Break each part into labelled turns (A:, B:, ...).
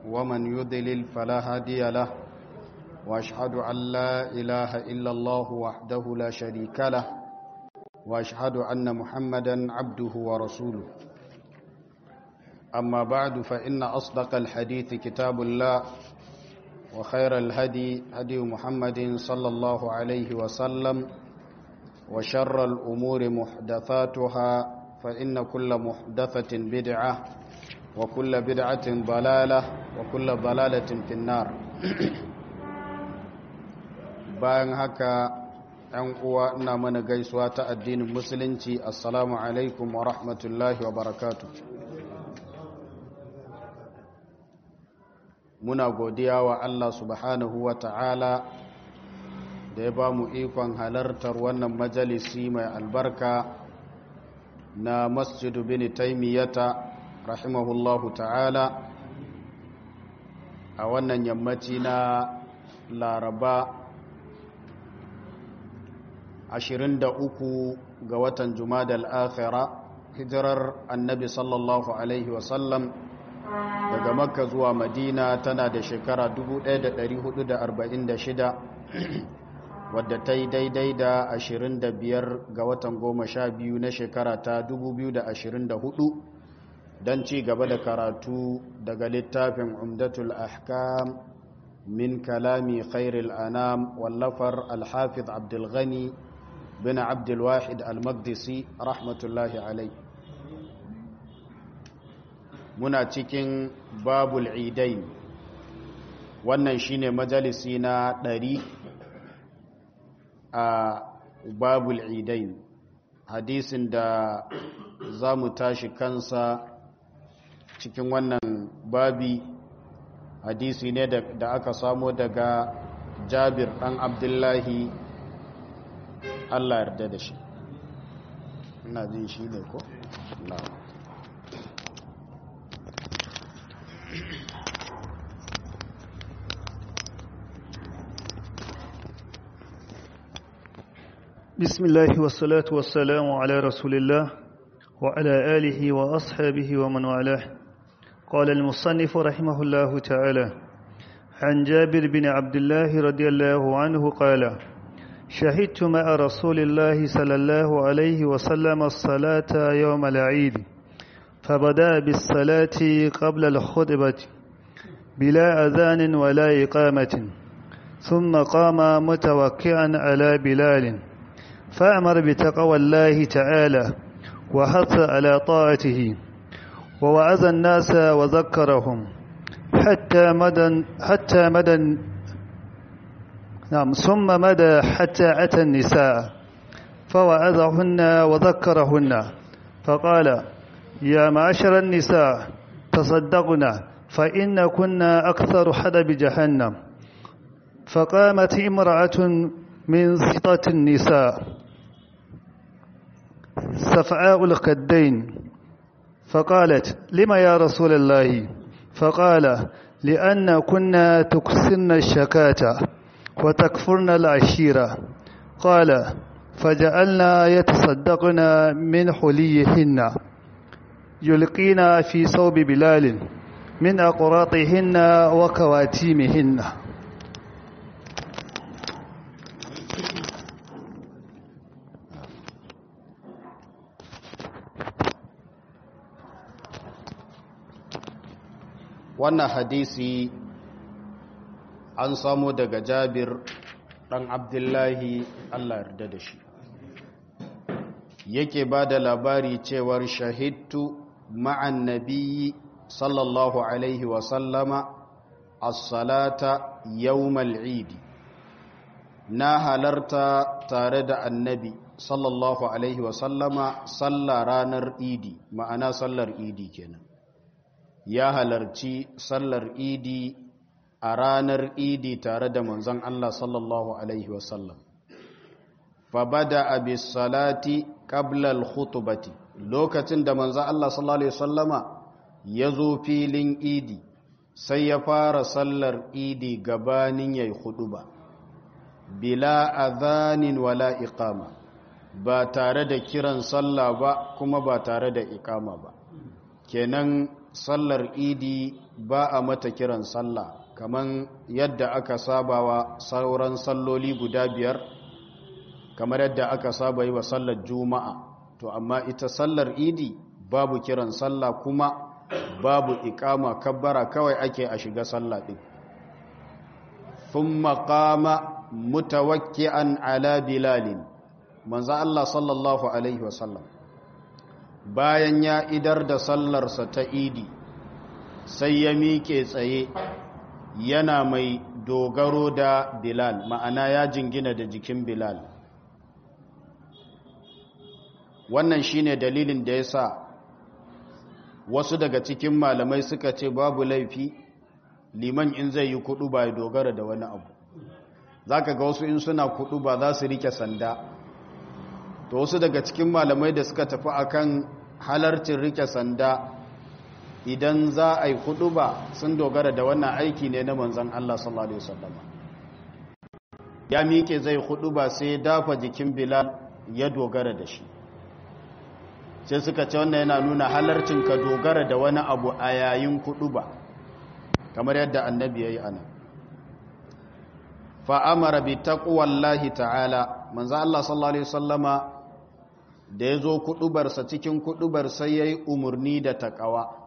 A: ومن يضلل فلا هادي له وأشهد أن لا إله إلا الله وحده لا شريك له وأشهد أن محمدا عبده ورسوله أما بعد فإن أصدق الحديث كتاب الله وخير الهدي هدي محمد صلى الله عليه وسلم وشر الأمور محدثاتها فإن كل محدثة بدعة وكل بدعة ضلالة وكل ضلالة في النار bayan haka ‘yan uwa ina mana gaisuwa ta addinin musulunci assalamu alaikum wa rahmatullahi wa barakatu muna godiya wa Allah subhanahu wa ta'ala da ya ba mu ikon halartar wannan majalisi mai albarka na masjidu bin taimiyata rahimahullahu ta'ala a wannan yammaci na laraba 23 ga watan jumadal akhira hijirar annabi sallallahu alaihi wasallam daga makka zuwa madina tana da shekara 1446 wadda ta yi daidai da 25 ga watan 12 na shekara ta 2024 don ci gaba da karatu daga littafin umdatul ahkam min kalami khairil anam wallafar alhafiz abdulghani bin abdulwahid al-maqdisi rahmatullahi alai muna cikin babul idain wannan shine majalisi na ɗari a babul idain hadisin da za mu tashi kansa cikin wannan babi hadisi ne da aka samo daga jabir ɗan abdullahi allah yarda da shi ina jin shi ne ko?
B: بسم الله والصلاة والسلام على رسول الله وعلى آله وأصحابه ومن والاه قال المصنف رحمه الله تعالى عن جابر بن عبد الله رضي الله عنه قال شهدت مع رسول الله صلى الله عليه وسلم الصلاة يوم العيد فبدأ بالصلاة قبل الخطبة بلا أذان ولا إقامة ثم قام متوكئا على بلال فأمر بتقوى الله تعالى وحث على طاعته ووعظ الناس وذكرهم حتى مدى حتى مدى نعم ثم مدى حتى أتى النساء فوعظهن وذكرهن فقال يا معشر النساء تصدقنا فإن كنا أكثر حدب جهنم فقامت امرأة من سطة النساء سفعاء الخدين فقالت لما يا رسول الله فقال لأن كنا تكسرن الشكاة وتكفرن العشيرة قال فجعلنا يتصدقن من حليهن يلقين في صوب بلال من أقراطهن وكواتيمهن
A: wannan hadisi an samu daga jabir ɗan abdullahi allah yarda da shi yake ba da labari cewar shahidtu ma'an nabiyyi sallallahu alaihi wasallama as-salata yawmal idi na halarta tare da annabi sallallahu alaihi wasallama sallah ranar idi ma'ana sallar idi kenan ya halarci sallar idi a ranar idi tare da manzon Allah sallallahu alaihi wasallam fabada abis salati qabla al-khutbati lokacin da manzon Allah sallallahu alaihi wasallama ya zo filin idi sai ya fara sallar idi gabanin yayi huduba bila adhanin wala iqama ba tare da kiran sallah ba kuma ba tare da iqama ba kenan sallar idi ba a mata kiran sallah kamar yadda aka sabawa sauran salloli guda biyar kamar yadda aka saba yi wa sallar juma'a to amma ita sallar idi babu kiran sallah kuma babu ikama kabbara kawai ake a shiga sallah din thumma qama mutawakki'an ala bilalin manzo Allah sallallahu alaihi wasallam bayan ya idar da sallarsa ta idi sai ya miƙe tsaye yana mai dogaro da bilal ma'ana ya jingina da jikin bilal wannan shine dalilin da ya sa wasu daga cikin malamai suka ce babu laifi liman in zai yi kudu ba ya dogara da wani abu za ka ga wasu in suna kudu ba za su rike sanda to wasu daga cikin malamai da suka tafi akan halarcin rike sanda idan za a yi kudu ba sun dogara da wannan aiki ne na manzan Allah sallallahu Alaihi wasallam ya miƙe zai kudu ba sai dafa jikin bilal ya dogara da shi sai suka ce wannan yana nuna halarcin ka dogara da wani abu a yayin kudu ba kamar yadda annabi ya yi ana fa'amara bi taƙuwallahi ta'ala manzan Allah sallallahu Alaihi wasallama da ya zo kudubarsa cikin kudubar sai ya yi umarni da taƙawa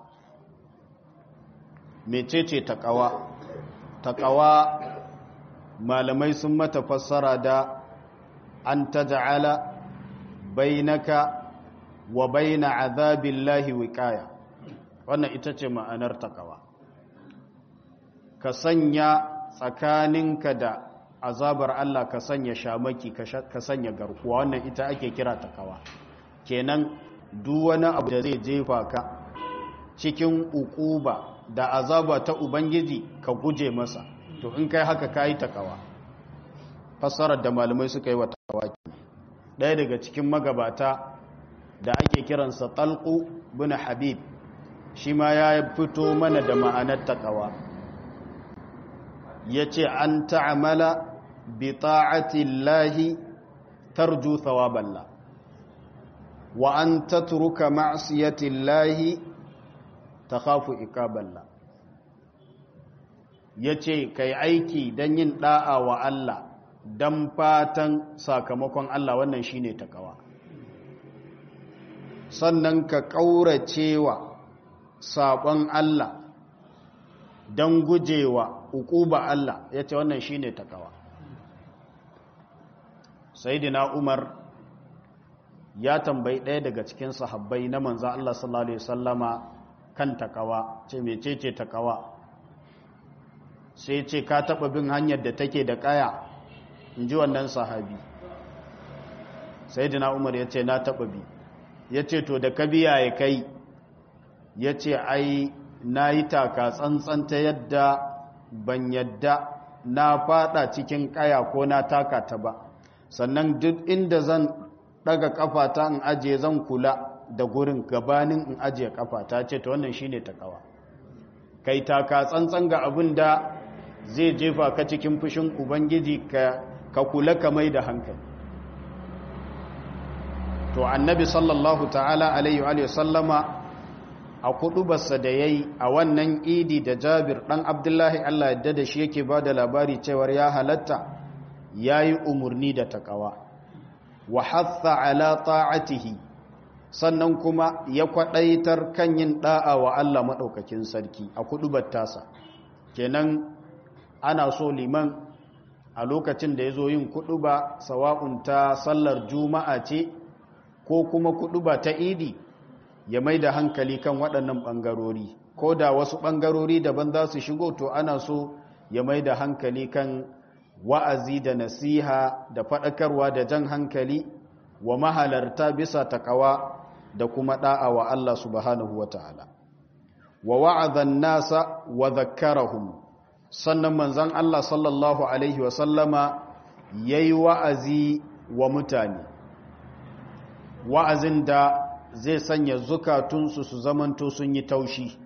A: mecece taƙawa taƙawa malamai sun mata fassara da an ta ja'ala bainaka wa baina azabillahi wiqaya wannan ita ce ma'anar taƙawa ka sanya tsakaninka da azabar Allah ka sanya shamaki ka sanya garkuwa wannan ita ake kira takawa kenan duk wani abu da zai jefa ka cikin ukuba da azaba ta ubangiji ka guje masa to in kai haka kayi takawa fassarar da malamai suka yi wa takawa ɗaya daga cikin magabata da ake kiransa talqu bin habib shi ma ya fito mana da ma'anar takawa ya ce an ta'amala bi ta'atillahi tarju thawaballa wa an tatruka ma'siyatillahi takhafu iqaballa yace kai aiki dan yin da'a wa Allah dan fatan sakamakon Allah wannan shine takawa sannan ka kauracewa sabon Allah dan gujewa uquba Allah yace wannan shine takawa sayyidina Umar ya tambayi ɗaya daga cikin sahabbai na manzo Allah sallallahu alaihi wasallama kan takawa ce mecece takawa sai ce ka taba bin hanyar da take da kaya inji wannan sahabi sayyidina Umar yace na taba bi yace to da ka biya ya kai yace ai nayi taka tsantsan ta yadda ban yadda na fada cikin kaya ko na taka ta ba sannan duk inda zan daga kafata in ajiye zan kula da gurin gabanin in ajiye kafata ce ta wannan shine takawa kai taka tsantsan ga abin da zai jefa ka cikin fushin ubangiji ka ka kula ka mai da hankali to annabi sallallahu ta'ala alaihi wa sallama a kudubarsa da yayi a wannan idi da Jabir dan Abdullahi Allah yadda da shi yake bada labari cewar ya halatta yayi umurni da takawa wa hatha ala ta'atihi sannan kuma ya kwadaitar kan yin da'a wa Allah madaukakin sarki a kudubar tasa kenan ana so liman a lokacin da yazo yin kuduba sawa'un ta sallar juma'a ce ko kuma kuduba ta idi ya mai da hankali kan waɗannan ɓangarori ko da wasu ɓangarori daban za su shigo to ana so ya mai da hankali kan wa'azi da nasiha da faɗakarwa da jan hankali wa mahalarta bisa taƙawa da kuma ɗa'a wa Allah subhanahu wa ta'ala. Wa wa'azan nasa wa zakkarahum sannan manzan Allah sallallahu Alaihi wasallama ya yi wa'azi wa mutane, wa'azin da zai sanya zukatunsu su zamanto sun yi taushi,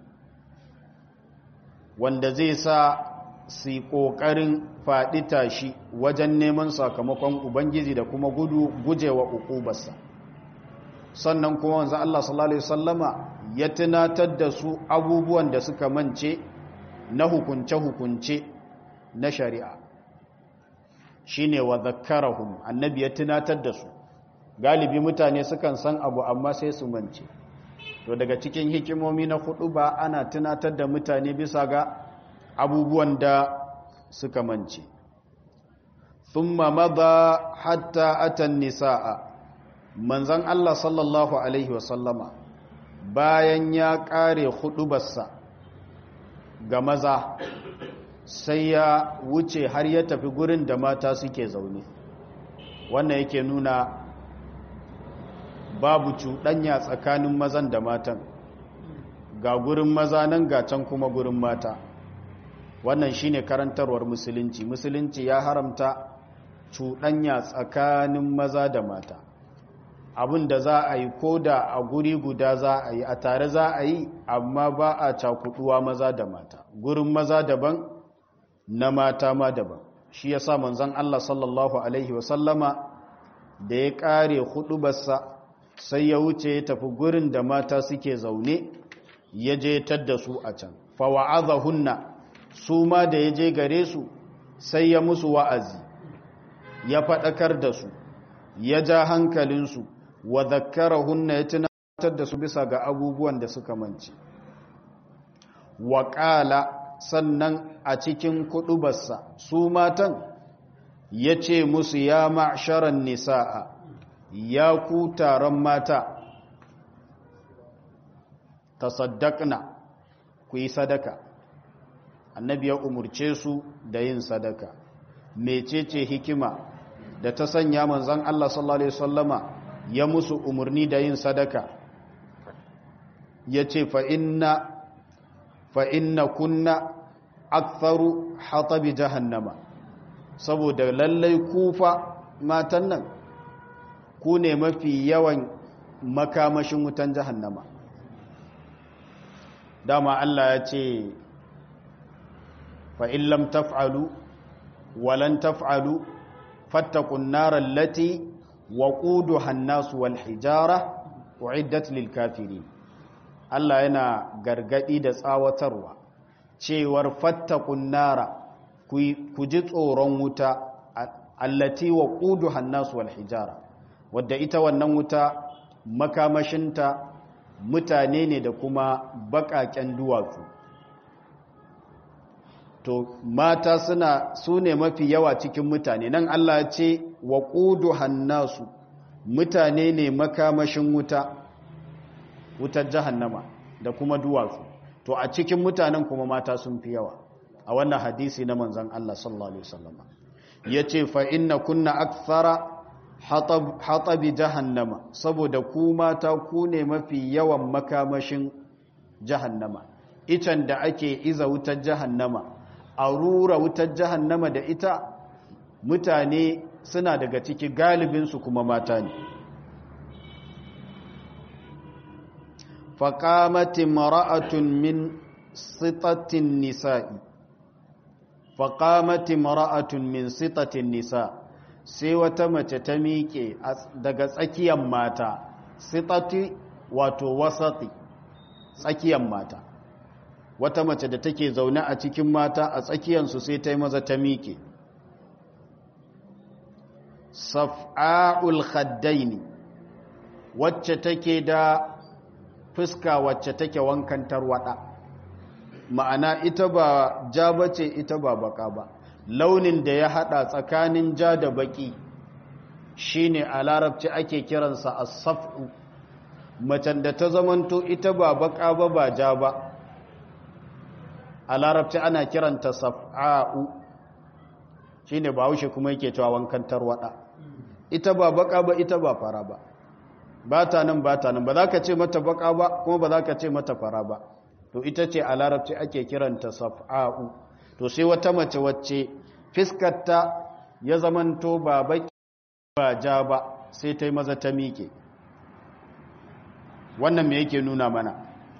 A: wanda zai sa su yi ƙoƙarin faɗi tashi wajen neman sakamakon Ubangiji da kuma gudu gujewa uƙubarsa. Sannan kuma wanzu Allah sallallahu Alaihi Wasallama ya tunatar da su abubuwan da suka mance na hukunce-hukunce na shari'a shine wa zakkarahum annabi ya tunatar da su galibi mutane sukan san abu amma sai su mance to daga cikin hikimomi na hudu ba ana tunatar da mutane bisa ga abubuwan da suka mance thumma madha hatta atan nisaa manzon Allah sallallahu alaihi wasallama bayan ya kare hudubarsa ga maza sai ya wuce har ya tafi gurin da mata suke zaune wannan yake nuna babu cuɗanya tsakanin mazan da matan ga gurin maza nan ga can kuma gurin mata wannan shine karantarwar musulunci musulunci ya haramta cuɗanya tsakanin maza da mata abin da za a yi ko da a guri guda za a yi a tare za a yi amma ba a cakuduwa maza da mata gurin maza daban na mata ma daban shi ya sa manzan Allah sallallahu Alaihi wasallama da ya ƙare hudubarsa sai ya wuce ya tafi gurin da mata suke zaune ya je tadda su a can fawa'aza hunna su ma da ya je gare su sai ya musu wa'azi ya faɗakar da su ya ja hankalinsu wa zakkara hunna ya tunatar da su bisa ga abubuwan da suka manci waƙala sannan a cikin kuɗubarsa su matan ya ce musu ya ma'asharan nisa'a ya ku taron mata tasaddaqna ku yi sadaka annabi ya umurce su da yin sadaka mecece hikima da ta sanya manzon Allah sallallahu alaihi wasallama ya musu umurni da yin sadaka yace fa inna fa inna kunna aktharu hatabi jahannama saboda lallai kufa matan nan ku ne mafi yawan makamashin wutan jahannama dama Allah ya ce fa'in lam taf'alu walan taf'alu fattakun narar lati wa ƙudu hannasu wal hijara wa'iddat lil kafiri Allah yana gargadi da tsawatarwa cewar fattakun nara ku ji tsoron wuta allati wa ƙudu hannasu wal hijara wadda ita wannan wuta makamashinta mutane ne da kuma baƙaƙen duwatsu to mata suna su ne mafi yawa cikin mutane nan Allah ce wa ƙudu hannasu mutane ne makamashin wuta wutar jahannama da kuma duwatsu to a cikin mutanen kuma mata sun fi yawa a wannan hadisi na manzan Allah sallallahu alaihi wasallam yace fa inna kunna akthara hatabi jahannama saboda ku mata ku ne mafi yawan makamashin jahannama icen da ake iza wutar jahannama a rura wutar jahannama da ita mutane suna daga ciki galibinsu kuma mata ne faƙamati mara'atun min sitatin nisa'i faƙamati mara'atun min sitatin nisa sai wata mace ta miƙe daga tsakiyar mata sitati wato wasati tsakiyar mata wata mace da take zaune a cikin mata a tsakiyarsu sai ta yi maza ta miƙe saf'a'ul khaddaini wacce take da fuska wacce take wankan tarwada ma'ana ita ba ja bace ita ba baka ba launin da ya hada tsakanin ja da baki shine a larabci ake kiransa as-saf'u macen da ta zamanto ita ba baka ba ba ja ba a larabci ana kiranta saf'a'u shine ba haushe kuma yake cewa wankan tarwada ita ba baka ba ita ba fara ba ba ta nan ba ta nan ba za ka ce mata baka ba kuma ba za ka ce mata fara ba to ita ce a larabci ake kiranta saf'a'u to sai wata mace wacce fiskarta ya zamanto ba baki ba ja ba sai ta yi maza ta miƙe wannan me yake nuna mana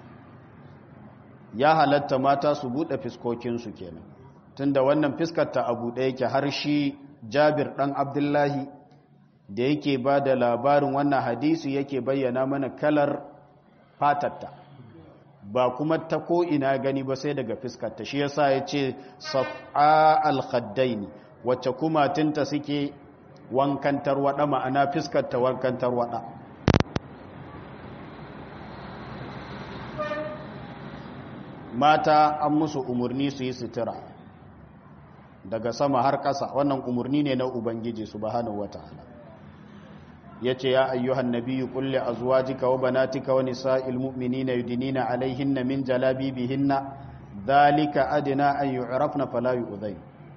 A: ya halatta mata su buɗe fiskokinsu kenan tunda wannan fiskarta a buɗe yake har shi jabir ɗan abdullahi da yake ba da labarin wannan hadisi yake bayyana mana kalar fatatta ba kuma ta ko ina gani ba sai daga fiskarta shi yasa ya ce saf'a al-khaddaini wacce kuma tinta suke wankan tarwada ma'ana fiskarta wankan tarwada mata an musu umarni su yi sutura daga sama har ƙasa wannan umarni ne na ubangiji subhanahu wataala yace ya ayyuhan nabiyyu qul li azwajika wa banatika wa nisa'il mu'minina yudinina alaihinna min jalabibihinna dhalika adna an yu'rafna fala yu'dhayn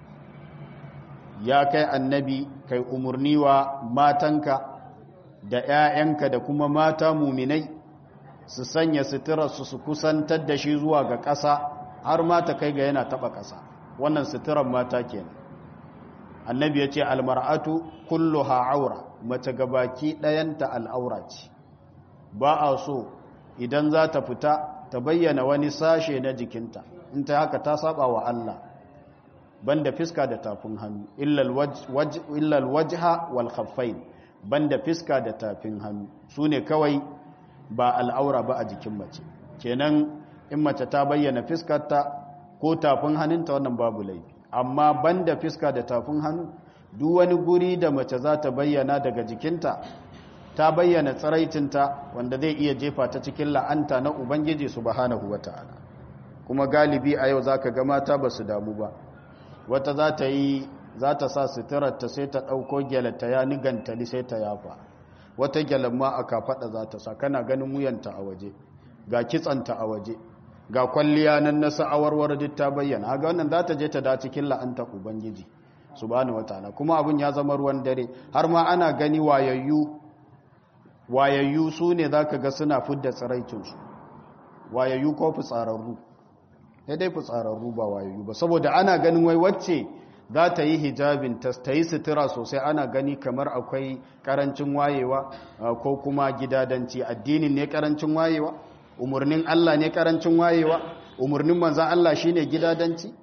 A: ya kai annabi kai umarni wa matanka da 'ya'yanka da kuma mata muminai su sanya suturarsu su kusantar da shi zuwa ga ƙasa har mata kai ga yana taɓa ƙasa wannan suturar mata kenan annabi ya ce almar'atu kulluha aura mace gabaki ɗayanta al'aura ce ba a so idan za ta fita ta bayyana wani sashe na jikinta in ta haka ta saba wa Allah banda fiska da tafin hannu illal wajha wal khaffain banda fiska da tafin hannu su ne kawai ba al'aura ba a jikin mace kenan in mace ta bayyana fiskarta ko tafin hannunta wannan babu laifi amma banda fiska da tafin hannu duk wani guri da mace za ta bayyana daga jikinta ta bayyana tsiraitinta wanda zai iya jefa ta cikin la'anta na ubangiji subhanahu wata'ala kuma galibi a yau zaka ga mata ba su damu ba wata za ta yi za ta sa suturarta sai ta ɗauko gyalata ya nigantali sai ta yafa wata gyalan ma a kafaɗa za ta sa kana ganin wuyanta a waje ga kitsanta a waje ga kwalliya nan na sa'awarwar duk ta bayyana haga wannan za ta je ta da cikin la'anta ubangiji subhanahu wataala kuma abin ya zama ruwan dare har ma ana gani wayayyu wayayyu su ne za ka ga suna fidda tsiraicinsu wayayyu ko fitsararru ya dai fitsararru ba wayayyu ba saboda ana ganin wai wacce za ta yi hijabin ta yi sutura sosai ana gani kamar akwai karancin wayewa ko kuma gidadanci addinin ne karancin wayewa umarnin Allah ne karancin wayewa umarnin manzan Allah shi ne gidadanci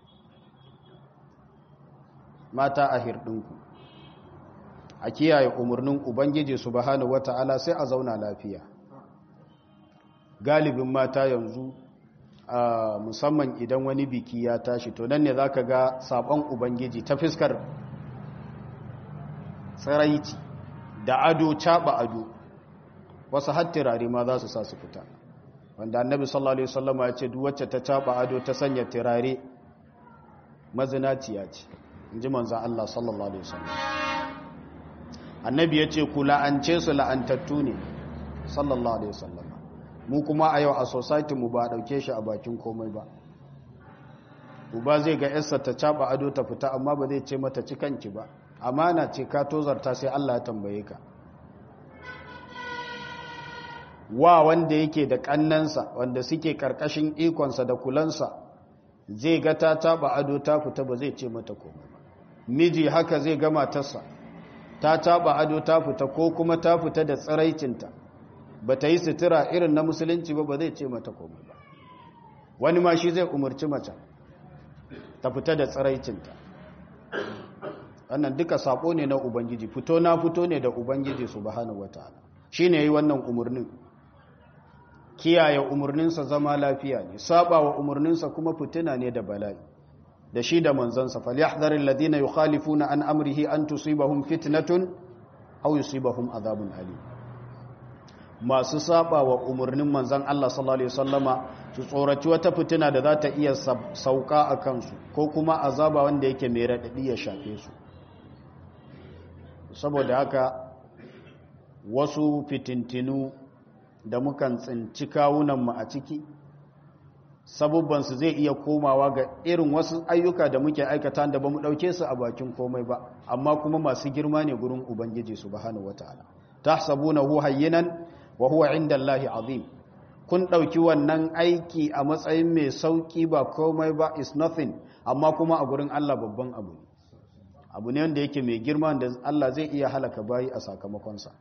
A: mata a hirɗinku a kiyaye umarnin ubangiji subhanahu wata'ala sai a zauna lafiya galibin mata yanzu musamman idan wani biki ya tashi to nan ne za ka ga sabon ubangiji ta fiskar tsaraici da ado caɓa ado wasu hattirare ma za su sa su fita wanda annabi sallallahu alaihi wasallama ya ce duk wacce ta caɓa ado ta sanya tirare mazinaciya ce in ji manzan Allah sallallahu alaihi wasallam annabi ya ce ku la'ance su la'antattu ne sallallahu alaihi wasallama mu kuma a yau a society mu ba dauke shi a bakin komai ba uba zai ga yarsa ta caba ado ta fita amma ba zai ce mata cikanki ba amana ce ka tozarta sai Allah ya tambaye ka wa wanda yake da kannansa wanda suke karkashin ikonsa da kulansa zai ga ta taba ado ta fita ba zai ce mata komai ba miji haka zai ga matarsa ta taba ado ta fita ko kuma ta fita da tsiraicinta ba ta yi sutura irin na musulunci ba ba zai ce mata komai ba wani ma shi zai umarci mace ta fita da tsiraicinta wannan duka sako ne na ubangiji fito na fito ne da ubangiji subhanahu wataala shine yi wannan umarnin kiyaye umarninsa zama lafiya ne saba wa umarninsa kuma fitina ne da bala'i da shi da manzansa falyahdharil ladina yukhalifuna an amrihi an tusibahum fitnatun aw yusibahum adhabun alim masu saba wa umarnin manzan Allah sallallahu alaihi wasallama su tsoraci wata fitina da za ta iya sauka a kansu ko kuma azaba wanda yake mai raɗaɗi ya shafe su saboda haka wasu fitintinu da mukan tsinci kawunanmu a ciki sabubbansu zai iya komawa ga irin wasu ayyuka da muke aikata da ba mu ɗauke su a bakin komai ba amma kuma masu girma ne gurin ubangiji subhanahu wataala tahsabunahu hayyinan wa huwa inda Allahi azim kun ɗauki wannan aiki a matsayin mai sauƙi ba komai ba is nothing amma kuma a gurin Allah babban abu abu ne wanda yake mai girma da Allah zai iya halaka bayi a sakamakonsa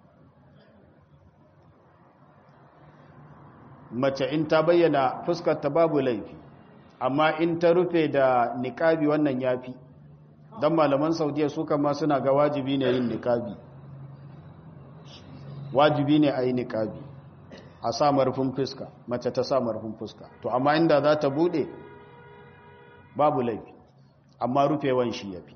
A: mace in ta bayyana fuskarta babu laifi amma in ta rufe da niƙabi wannan yafi don malaman saudiya su kama suna ga wajibi ne yin niƙabi wajibi ne a yi niƙabi a sa marfin fuska mace ta sa marfin fuska to amma inda za ta bude babu laifi amma rufewan shi ya fi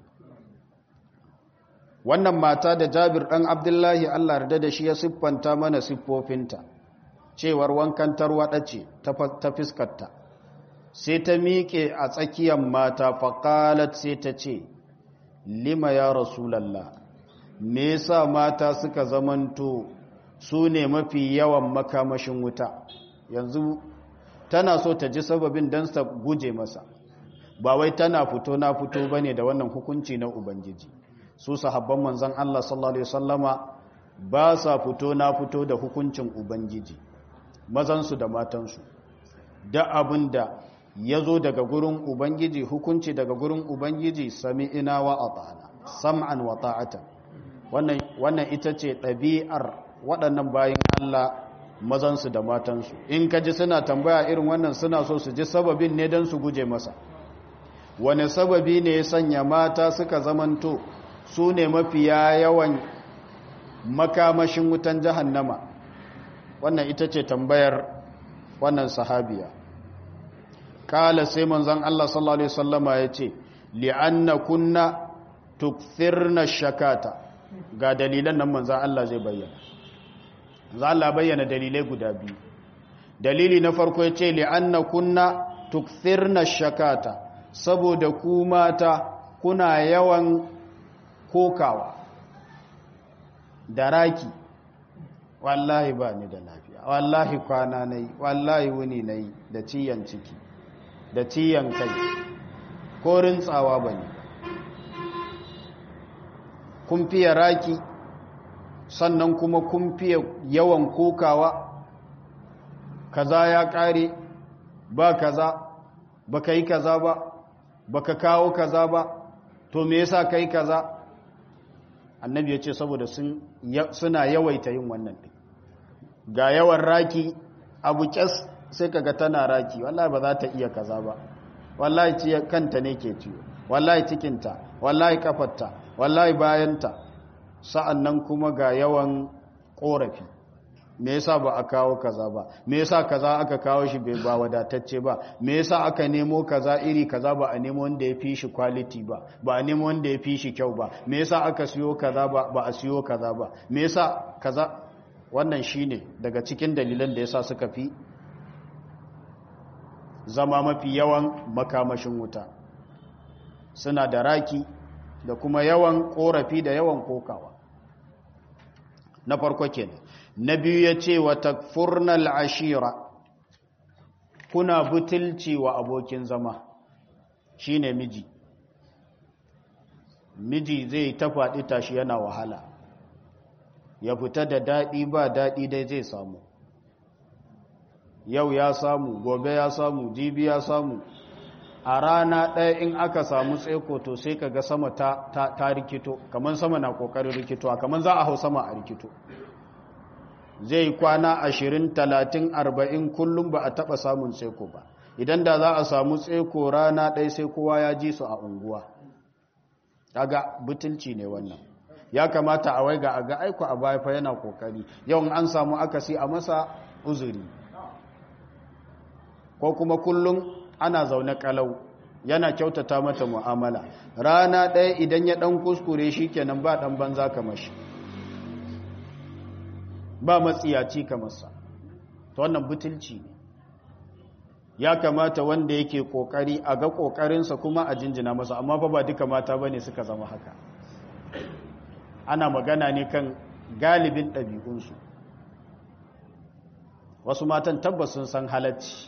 A: wannan mata da jabir ɗan abdullahi allah yarda da shi ya siffanta mana siffofinta cewar wankan tarwaɗa ce ta fiskarta sai ta miƙe a tsakiyar mata faƙalat sai ta ce lima ya rasulallah me yasa mata suka zamanto su ne mafi yawan makamashin wuta yanzu tana so ta ji sababin don sa guje masa ba wai tana fito na fito bane da wannan hukunci na ubangiji su sahabban manzon Allah sallallahu alaihi wasallama ba sa fito na fito da hukuncin ubangiji mazansu da matansu da abinda ya zo daga gurin ubangiji hukunci daga gurin ubangiji sami'ina wa ata'ana sam'an wa ta'atan wannan wannan ita ce ɗabi'ar waɗannan bayin Allah mazansu da matansu in ka ji suna tambaya irin wannan suna so su ji sababin ne don su guje masa wani sababi ne ya sanya mata suka zamanto su ne mafiya yawan makamashin wutan jahannama wannan ita ce tambayar wannan sahabiya kala sai manzon Allah sallallahu alaihi wasallama ya ce li'anna kunna tukthirna shakata ga dalilan nan manzon Allah zai bayyana za Allah bayyana dalilai guda biyu dalili na farko ya ce li'anna kunna tukthirna shakata saboda ku mata kuna yawan kokawa da raki wallahi ba ni da lafiya wallahi kwana nayi wallahi wuni nayi da ciyan ciki da ciyan kai ko rintsawa bane kun fiye raki sannan kuma kun fiye yawan kokawa kaza ya kare ba kaza baka yi kaza ba baka kawo kaza ba to me yasa kai kaza annabi ya ce saboda suna yawaita yin wannan ɗin ga yawan raki abu kyas sai kaga tana raki wallahi ba za ta iya kaza ba wallahi ciye kanta ne ke ciwo wallahi cikinta wallahi kafarta wallahi bayanta sa'an nan kuma ga yawan ƙorafi me yasa ba a kawo kaza ba me yasa kaza aka kawo shi bai ba wadatacce ba me yasa aka nemo kaza iri kaza ba a nemo wanda ya fi shi quality ba ba a nemo wanda ya fi shi kyau ba me yasa aka siyo kaza ba ba a siyo kaza ba me yasa kaza wannan shine daga cikin dalilan da yasa suka fi zama mafi yawan makamashin wuta suna da raki da kuma yawan korafi da yawan kokawa na farko kenan na biyu ya ce wa takfurnal ashira kuna butulci wa abokin zama shine miji miji zai ta faɗi tashi yana wahala ya fita da daɗi ba daɗi dai zai samu yau ya samu gobe ya samu jibi ya samu a rana ɗaya in aka samu tseko to sai ka ga sama ta, ta, ta rikito kamar sama na ƙoƙarin rikito kamar za a hau sama a rikito zai kwana ashirin talatin arba'in kullum ba a taɓa samun tseko ba idan da za a samu tseko rana ɗaya sai kowa ya ji su a unguwa daga butulci ne wannan ya kamata a waiga a ga aiko a baya fa yana kokari yawan an samu akasi a masa uzuri ko kuma kullum ana zaune kalau yana kyautata mata mu'amala rana ɗaya idan ya ɗan kuskure shi kenan ba ɗan banza kamar shi ba matsiyaci kamarsa ta wannan butulci ne ya kamata wanda yake kokari a ga kokarinsa kuma a jinjina masa amma fa ba duka mata bane suka zama haka ana magana ne kan galibin ɗabi'unsu wasu matan tabbas sun san halacci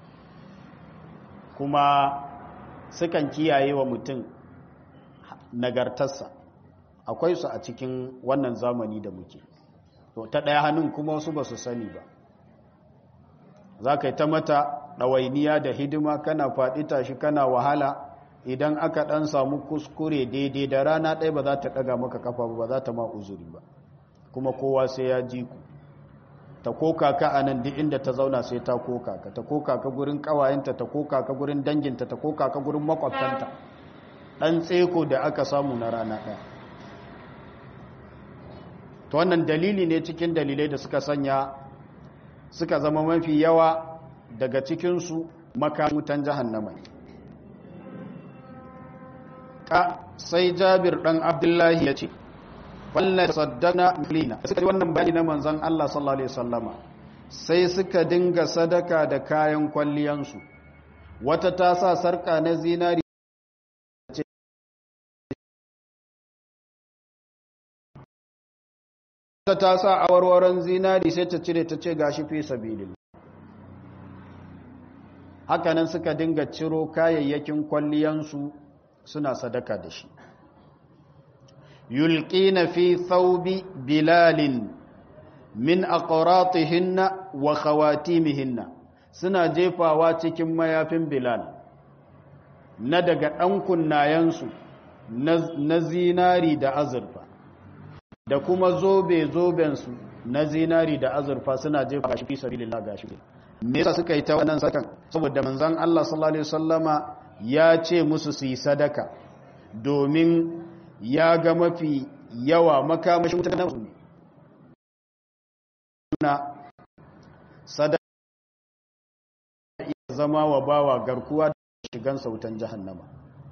A: kuma sukan kiyaye wa mutum nagartarsa akwai su a cikin wannan zamani da muke to ta ɗaya hannun kuma wasu ba su sani ba za ka yi ta mata ɗawainiya da hidima kana faɗi tashi kana wahala idan aka ɗan samu kuskure daidai da rana ɗaya ba za ta ɗaga maka kafa ba za ta ma uzuri ba kuma kowa sai ya ji ku ta koka ka a nan duk inda ta zauna sai ta koka ka ta koka ka gurin ƙawayenta ta koka ka gurin danginta ta koka ka gurin makwabtanta ɗan tseko da aka samu na rana ɗaya ta wannan dalili ne cikin dalilai da suka sanya suka zama mafi yawa daga cikinsu makamutan jahannama ka sai jabir ɗan abdullahi ya ce wallan saddana mulina suka ji wannan bayani na manzon Allah sallallahu alaihi wasallama sai suka dinga sadaka da kayan kwalliyansu wata ta sa sarka na zinari wata ta sa awarwaron zinari sai ta cire ta ce gashi fi sabilin hakanan suka dinga ciro kayayyakin kwalliyansu suna sadaka da shi yulqina fi thawbi bilalin min aqratihinna wa khawatimihinna suna jefawa cikin mayafin bilal na daga ɗan kunnayensu na zinari da azurfa da kuma zobe-zobensu na zinari da azurfa suna jefa shi fi sabilillah gashi me yasa suka yi ta wannan sakan saboda manzon Allah sallallahu alaihi wasallama ya ce musu su yi sadaka domin ya ga mafi yawa makamashin mutane na sadaka iya zama wa bawa garkuwa da shigan sautan jahannama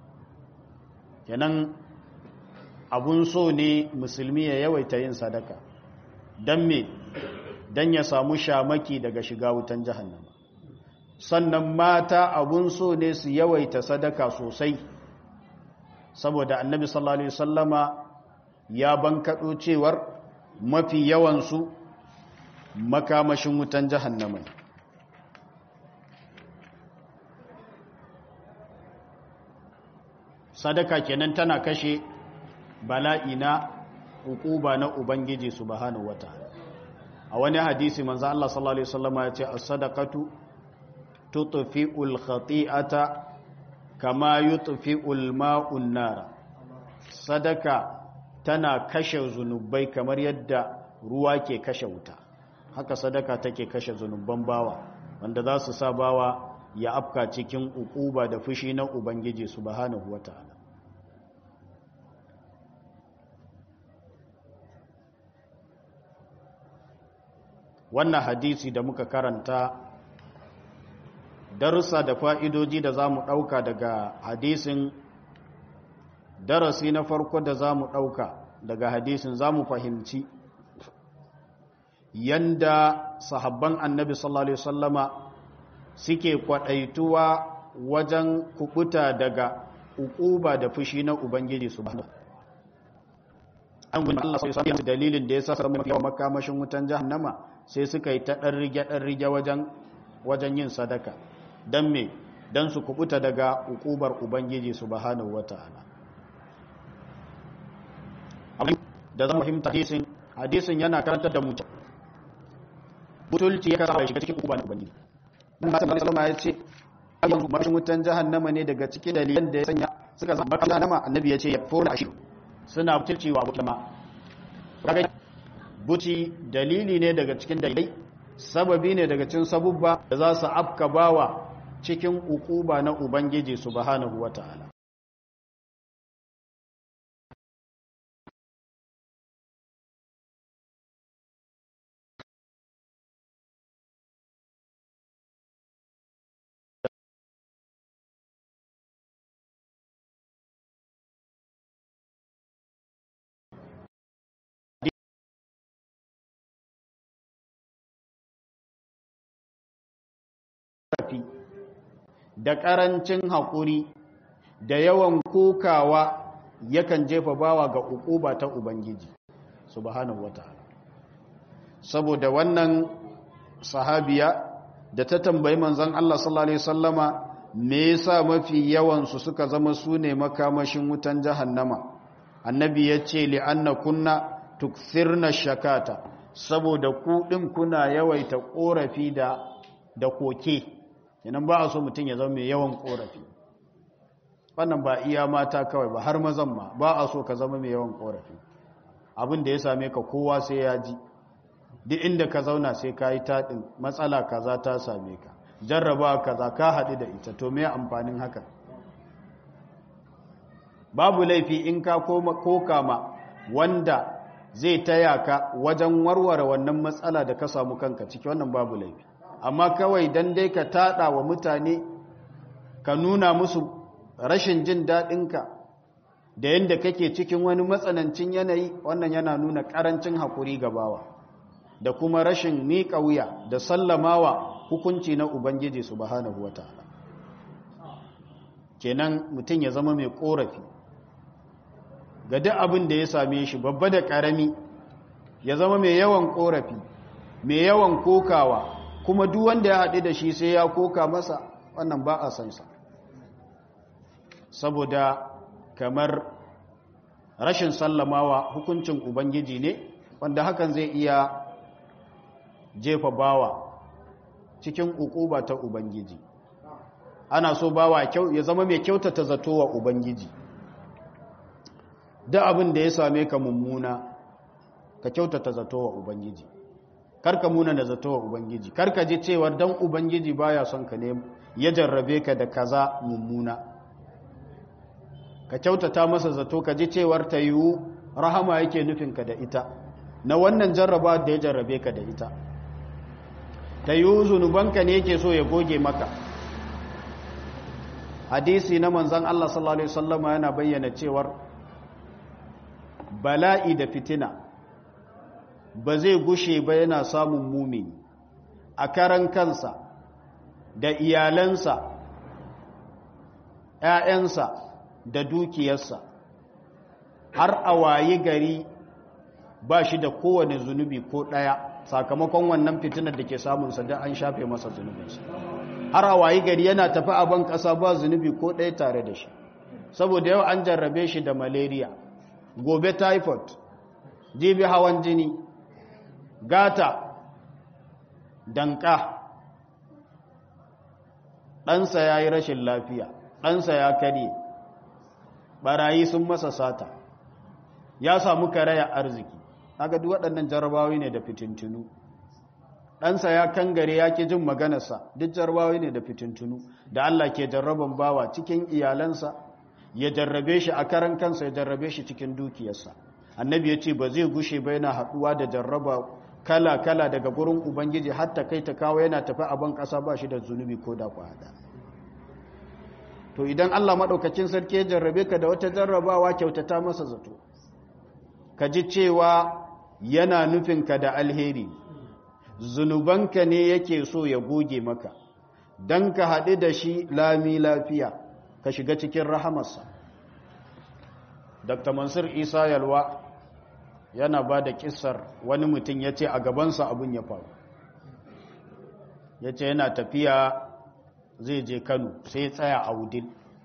A: kenan abun so ne musulmi ya yawaita yin sadaka don me don ya samu shamaki daga shiga wutan jahannama sannan mata abun so ne su yawaita sadaka sosai saboda annabi sallallahu alaihi wasallama ya bankaɗo cewar mafi yawansu makamashin wutan jahannama sadaka kenan tana kashe bala'i na hukuba na ubangiji subhanahu wataala a wani hadisi manzo Allah sallallahu alaihi wasallam ya ce as-sadaqatu tutfi'ul khati'ata kama yutfi'ul ma'un nar sadaka tana kashe zunubai kamar yadda ruwa ke kashe wuta haka sadaka take kashe zunuban bawa wanda za su sa bawa ya afka cikin ukuba da fushi na ubangiji subhanahu wataala wannan hadisi da muka karanta darussa da fa'idoji da za mu ɗauka daga hadisin darasi na farko da za mu ɗauka daga hadisin za mu fahimci yanda sahabban annabi sallallahu Alaihi wasallama suke kwaɗaituwa wajen kubuta daga ukuba da fushi na Ubangiji su ba. An gudun Allah sai sami dalilin da ya sa samun yawan makamashin wutan jahannama sai suka yi ta ɗan rige-ɗan rige wajen yin sadaka. Don me, don su kubuta daga ukubar Ubangiji su bahanahu wa ta'ala. Da zama fahimta hadisin, hadisin yana karantar da mutum. Butulci ya kasa bai shiga cikin ukubar Ubangiji. Mun ba ta ya ce, yanzu mashin wutan jahannama ne daga cikin dalilan da ya sanya suka zama mashin jahannama annabi ya ce ya fona shi suna butulcewa abu kuma kaga buci dalili ne daga cikin dalilai sababi ne daga cikin sabubba da za su afka bawa cikin ukuba na ubangiji subhanahu wataala ƙarfi da ƙarancin haƙuri da yawan kokawa yakan jefa bawa ga uquba ta ubangiji subhanahu wataala saboda wannan sahabiya da ta tambayi manzon Allah sallallahu alaihi wasallama me yasa mafi yawan su suka zama sune makamashin wutan jahannama annabi yace li anna kunna tukthirna shakata saboda ku din kuna yawaita korafi da da koke yanan ba a so mutum ya zama mai yawan korafi wannan ba iya mata kawai ba har mazan ma ba a so ka zama mai yawan korafi abin da ya same ka kowa sai ya ji duk inda ka zauna sai ka yi taɗin matsala kaza ta same ka jarraba kaza ka haɗu da ita to me amfanin haka babu laifi in ka koka ma wanda zai taya ka wajen warware wannan matsala da ka samu kanka ciki wannan babu laifi amma kawai dan dai ka tada wa mutane ka nuna musu rashin jin daɗinka da yadda kake cikin wani matsanancin yanayi wannan yana nuna ƙarancin haƙuri gabawa da kuma rashin miƙa wuya da sallamawa hukunci na ubangiji subhanahu wata'ala kenan mutum ya zama mai ƙorafi ga duk abin da ya same shi babba da ƙarami ya zama mai yawan ƙorafi mai yawan kokawa kuma duk wanda ya haɗu da shi sai ya koka masa wannan ba a sansa saboda kamar rashin sallamawa hukuncin ubangiji ne wanda hakan zai iya jefa bawa cikin ukuba ta ubangiji ana so bawa ya zama mai kyautata zato wa ubangiji da abin da ya same ka mummuna ka kyautata zato wa ubangiji karka muna da zato wa ubangiji karka ji cewar dan ubangiji baya son ka ne ya jarrabe ka da kaza mummuna ka kyautata masa zato ka ji cewar ta yiwu rahama yake nufinka da ita na wannan jarraba da ya jarrabe ka da ita ta yiwu zunubanka ne yake so ya goge maka hadisi na manzan Allah sallallahu Alaihi wasallama yana bayyana cewar bala'i da fitina ba zai gushe ba yana samun mumini a karan kansa da iyalansa ‘ya'yansa da dukiyarsa har a wayi gari ba shi da kowane zunubi ko ɗaya sakamakon wannan fitinar da ke samunsa da an shafe masa zunubinsa har a wayi gari yana tafi a ban ƙasa ba zunubi ko ɗaya tare da shi saboda yau an jarrabe shi da malaria gobe typhoid jibi hawan jini gata danka ɗansa ya yi rashin lafiya ɗansa ya karye barayi sun masa sata ya samu karaya arziki haka duk waɗannan jarabawi ne da fitintunu ɗansa ya kangare ya ke jin maganarsa duk jarabawi ne da fitintunu da Allah ke jarraban bawa cikin iyalansa ya jarrabe shi a karan kansa ya jarrabe shi cikin dukiyarsa annabi ya ce ba zai gushe ba yana haɗuwa da jarraba kala-kala daga gurin ubangiji hatta kai ta kawo yana tafi a ban ƙasa ba shi da zunubi ko da kwada to idan Allah maɗaukacin sarki ya jarrabe ka da wata jarrabawa kyautata masa zato ka ji cewa yana nufinka da alheri zunubanka ne yake so ya goge maka don ka haɗu da shi lami lafiya ka shiga cikin rahamarsa dr mansur isa yalwa yana ba da kisar wani mutum ya ce a gabansa abin ya faru ya ce yana tafiya zai je kano sai tsaya a wudil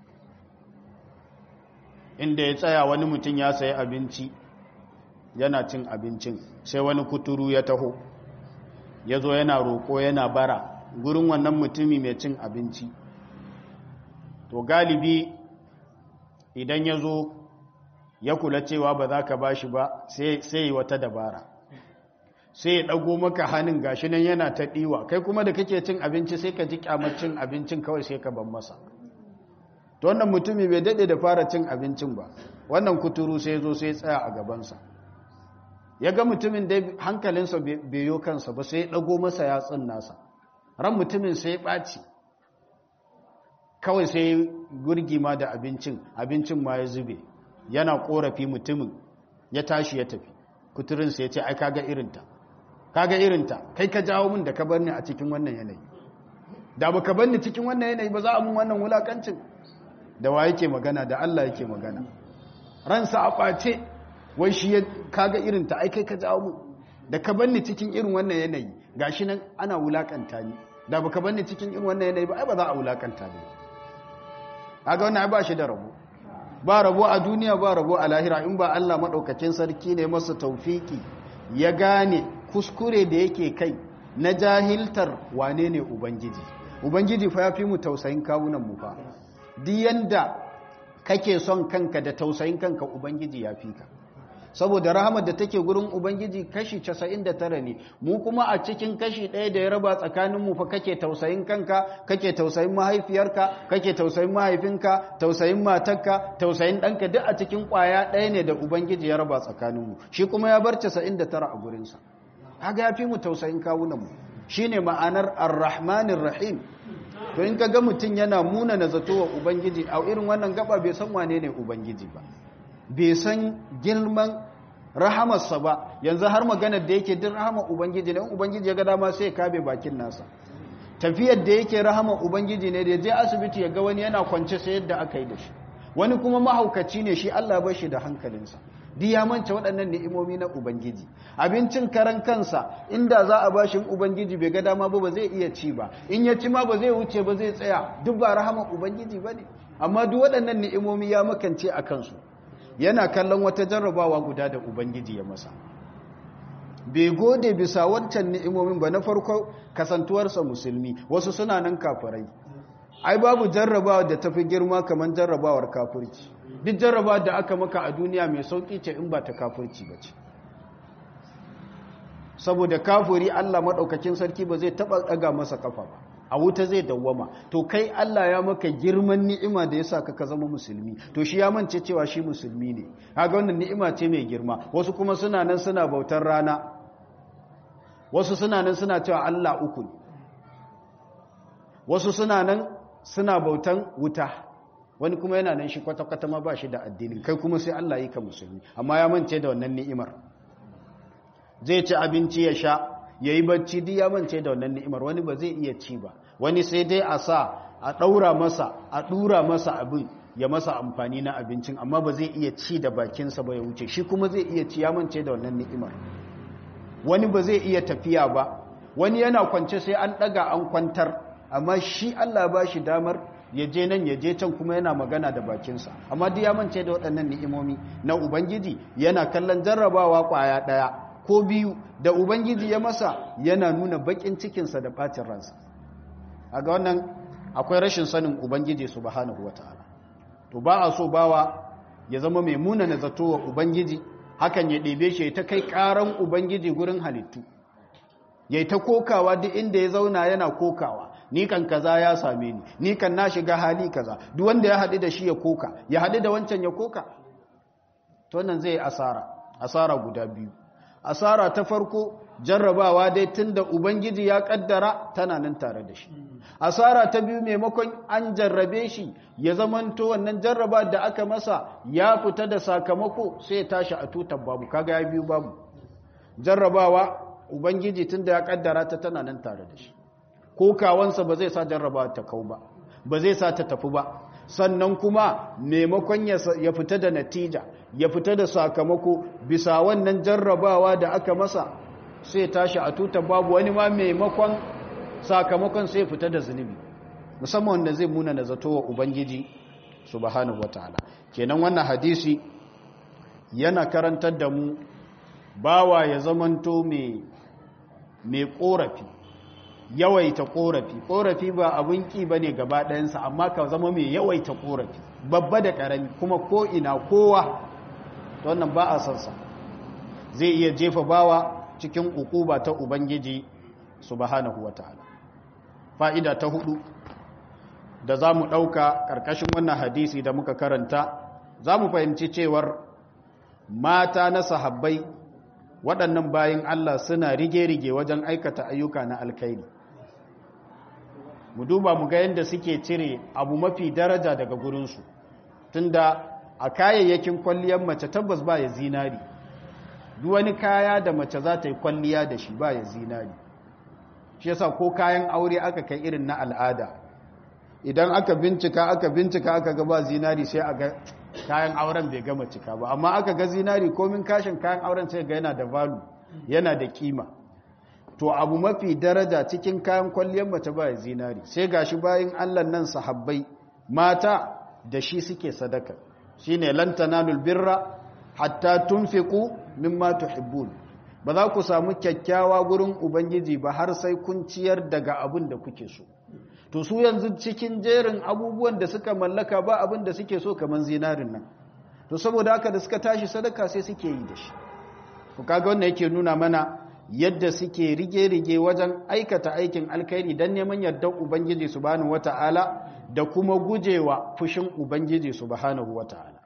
A: inda ya tsaya wani mutum ya sayi abinci yana cin abincin sai wani kuturu ya taho ya zo yana roƙo yana bara gurin wannan mutumi mai cin abinci to galibi idan ya zo ya kula cewa ba za ka ba shi ba sai yi wata dabara sai ya ɗago maka hannun gashi nan yana ta ɗiwa kai kuma da kake cin abinci sai ka ji kyamar cin abincin kawai sai ka ban masa to wannan mutumi bai daɗe da fara cin abincin ba wannan kuturu sai zo sai tsaya a gabansa ya ga mutumin da hankalinsa bai yo kansa ba sai ya ɗago masa yatsun nasa ran mutumin sai ya ɓaci kawai sai gurgima da abincin abincin ma ya zube yana korafi mutumin ya tashi ya tafi kuturinsa ya ce ai kaga irinta kaga irinta kai ka jawo min da ka bar ni a cikin wannan yanayi da ba ka bar ni cikin wannan yanayi ba za a mun wannan wulakancin da wa yake magana da Allah yake magana ransa a ɓace wai shi ya kaga irinta ai kai ka jawo min da ka bar ni cikin irin wannan yanayi gashi nan ana wulakanta ni da ba ka bar ni cikin irin wannan yanayi ba ai ba za a wulakanta ni kaga wannan ai ba shi da rabo ba rabo a duniya ba rabo a lahira in ba Allah maɗaukakin sarki ne masa taufiki ya gane kuskure da yake kai na jahiltar wane ne ubangiji ubangiji fa ya fi mu tausayin kawunan mu fa duk yanda kake son kanka da tausayin kanka ubangiji ya fi ka saboda rahamar da take gurin ubangiji kashi 99 ne mu kuma a cikin kashi ɗaya da ya raba tsakanin mu fa kake tausayin kanka kake tausayin mahaifiyarka kake tausayin mahaifinka tausayin matarka tausayin ɗanka duk a cikin ƙwaya ɗaya ne da ubangiji ya raba tsakanin mu shi kuma ya bar 99 a gurinsa kaga ya fi mu tausayin kawunan mu shine ma'anar ar-rahmanir rahim to in ka ga mutum yana muna na zato wa ubangiji a irin wannan gaba bai san wane ne ubangiji ba bai san girman rahamarsa ba yanzu har maganar da yake din rahamar ubangiji ne ubangiji ya ga dama sai ya kabe bakin nasa tafiyar da yake rahamar ubangiji ne da je asibiti ya ga wani yana kwance sai yadda aka yi da shi wani kuma mahaukaci ne shi Allah ba shi da hankalinsa duk ya manta waɗannan ni'imomi na ubangiji abincin karan kansa inda za a bashin ubangiji bai ga dama ba ba zai iya ci ba in ya ci ma ba zai wuce ba zai tsaya duk ba rahaman ubangiji ba ne amma duk waɗannan ni'imomi ya makance a kansu yana kallon wata jarrabawa guda da ubangiji ya masa bai gode bisa wancan ni'imomin ba na farko kasantuwarsa musulmi wasu suna nan kafirai ai babu jarrabawa da tafi girma kamar jarrabawar kafirci duk jarraba da aka maka a duniya mai sauƙi ce in ba ta kafirci ba ce saboda kafiri Allah maɗaukakin sarki ba zai taɓa ɗaga masa kafa ba a wuta zai dawwama to kai Allah ya maka girman ni'ima da ya sa ka zama musulmi to shi ya mance cewa shi musulmi ne kaga wannan ni'ima ce mai girma wasu kuma suna nan suna bautar rana wasu suna nan suna cewa Allah uku ne wasu suna nan suna bautan wuta wani kuma yana nan shi kwata-kwata ma ba shi da addinin kai kuma sai Allah yi ka musulmi amma ya mance da wannan ni'imar zai ci abinci ya sha ya yi bacci duk ya mance da wannan ni'imar wani ba zai iya ci ba wani sai dai a sa a ɗaura masa a ɗura masa abin ya masa amfani na abincin amma ba zai iya ci da bakinsa ba ya wuce shi kuma zai iya ci ya mance da wannan ni'imar wani ba zai iya tafiya ba wani yana kwance sai an ɗaga an kwantar amma shi Allah ba shi damar ya je nan ya je can kuma yana magana da bakinsa amma duk ya mance da waɗannan ni'imomi na ubangiji yana kallon jarrabawa ƙwaya ɗaya ko biyu da ubangiji ya masa yana nuna baƙin cikinsa da ɓacin ransa a ga wannan akwai rashin sanin ubangiji subhanahu wata'ala to ba a so bawa ya zama mai muna na zato wa ubangiji hakan ya ɗebe shi ta kai ƙaran ubangiji gurin halittu ya ta kokawa duk inda ya zauna yana kokawa ni kan kaza ya same ni ni kan na shiga hali kaza duk wanda ya haɗu da shi ya koka ya haɗu da wancan ya koka to nan zai asara asara guda biyu asara ta farko jarrabawa dai tunda ubangiji ya kaddara tana nan tare da shi asara ta biyu maimakon an jarrabe shi ya zamanto wannan jarraba da aka masa ya fita da sakamako sai ya tashi a tutar babu kaga ya biyu babu jarrabawa ubangiji tunda ya kaddara ta tana nan tare da shi kokawansa ba zai sa jarrabawa ta kau ba ba zai sa ta tafi ba sannan kuma maimakon ya fita da natija ya fita da sakamako bisa wannan jarrabawa da aka masa sai tashi a tutar babu wani ma maimakon sakamakon sai fita da zunubi musamman wanda zai muna na zato wa ubangiji subhanahu wataala kenan wannan hadisi yana karantar da mu bawa ya zamanto mai mai korafi yawaita korafi korafi ba abin ki bane gaba ɗayansa amma ka zama mai yawaita korafi babba da ƙarami kuma ko ina kowa wannan ba a sansa zai iya jefa bawa cikin ukuba ta ubangiji subhanahu wataala fa'ida ta hudu da za mu ɗauka ƙarƙashin wannan hadisi da muka karanta za mu fahimci cewar mata na sahabbai waɗannan bayan Allah suna rige-rige wajen aikata ayyuka na alkairi mu duba mu ga yadda suke cire abu mafi daraja daga gurinsu tunda a kayayyakin kwalliyar mace tabbas ba ya zinari duk wani kaya da mace za ta yi kwalliya da shi ba ya zinari shi yasa ko kayan aure aka kai irin na al'ada idan aka bincika aka bincika aka ga ba zinari sai a ga kayan auren bai gama cika ba amma aka ga zinari komin kashin kayan auren sai ga yana da valu yana da kima to abu mafi daraja cikin kayan kwalliyar mace ba zinari sai gashi bayan Allah nan sahabbai mata da shi suke sadaka shine lan tanalul birra hatta tunfiqu mimma tuhibbun ba za ku samu kyakkyawa gurin ubangiji ba har sai kun ciyar daga abin da kuke so to su yanzu cikin jerin abubuwan da suka mallaka ba abin da suke so kamar zinarin nan to saboda haka da suka tashi sadaka sai suke yi da shi ku kaga wannan yake nuna mana yadda suke rige-rige wajen aikata aikin alkhairi don neman yardar ubangiji subhanahu wata'ala da kuma gujewa fushin ubangiji subhanahu wata'ala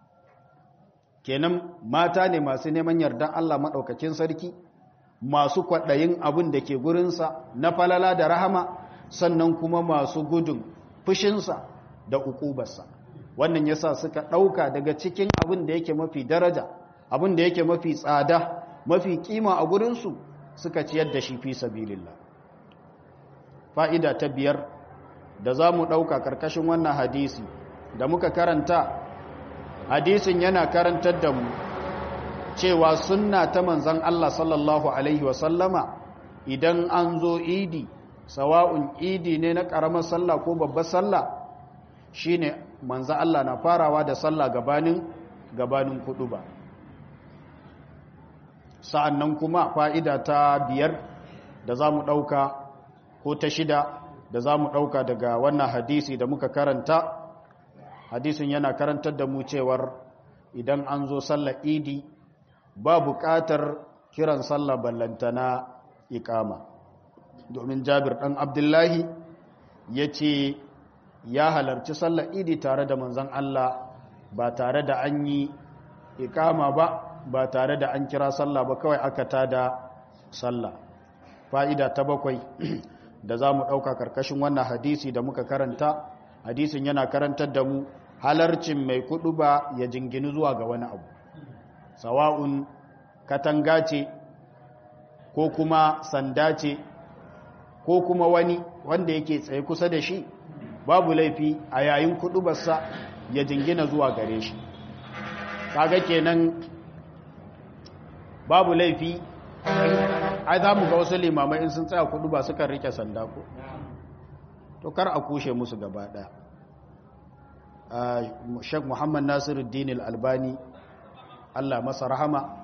A: kenan mata ne masu neman yardar Allah maɗaukakin sarki masu kwaɗayin abin da ke gurinsa na falala da rahama sannan kuma masu gudun fushinsa da ukubarsa wannan yasa suka ɗauka daga cikin abin da yake mafi daraja abin da yake mafi tsada mafi kima a gurinsu suka ciyar da shi fi sabilillah fa'ida ta biyar da za mu ɗauka ƙarƙashin wannan hadisi da muka karanta hadisin yana karantar da mu cewa sunna ta manzan Allah sallallahu Alaihi wasallama idan an zo idi sawa'un idi ne na ƙaramar sallah ko babbar sallah shi ne manzan Allah na farawa da sallah gabanin gabanin kudu ba sa'an nan kuma fa'ida ta biyar da za mu ɗauka ko ta shida da za mu ɗauka daga wannan hadisi da muka karanta hadisin yana karantar da mu cewar idan an zo sallar idi ba buƙatar kiran sallar ballantana ikama domin jabir ɗan abdullahi ya ce ya halarci sallar idi tare da manzan Allah ba tare da an yi ikama ba ba tare da an kira sallah ba kawai aka tada sallah fa'ida ta bakwai da za mu ɗauka karkashin wannan hadisi da muka karanta hadisin yana karantar da mu halarcin mai kudu ba ya jingini zuwa ga wani abu sawa'un katanga ce ko kuma sanda ce ko kuma wani wanda yake tsaye kusa da shi babu laifi a yayin kudubarsa ya jingina zuwa gare shi kaga kenan babu laifi ai za mu ga wasu limamai in sun tsaya kudu ba sukan rike sanda ko to kar a kushe musu gaba daya Sheikh Muhammad Nasiruddin Al-Albani Allah masa rahama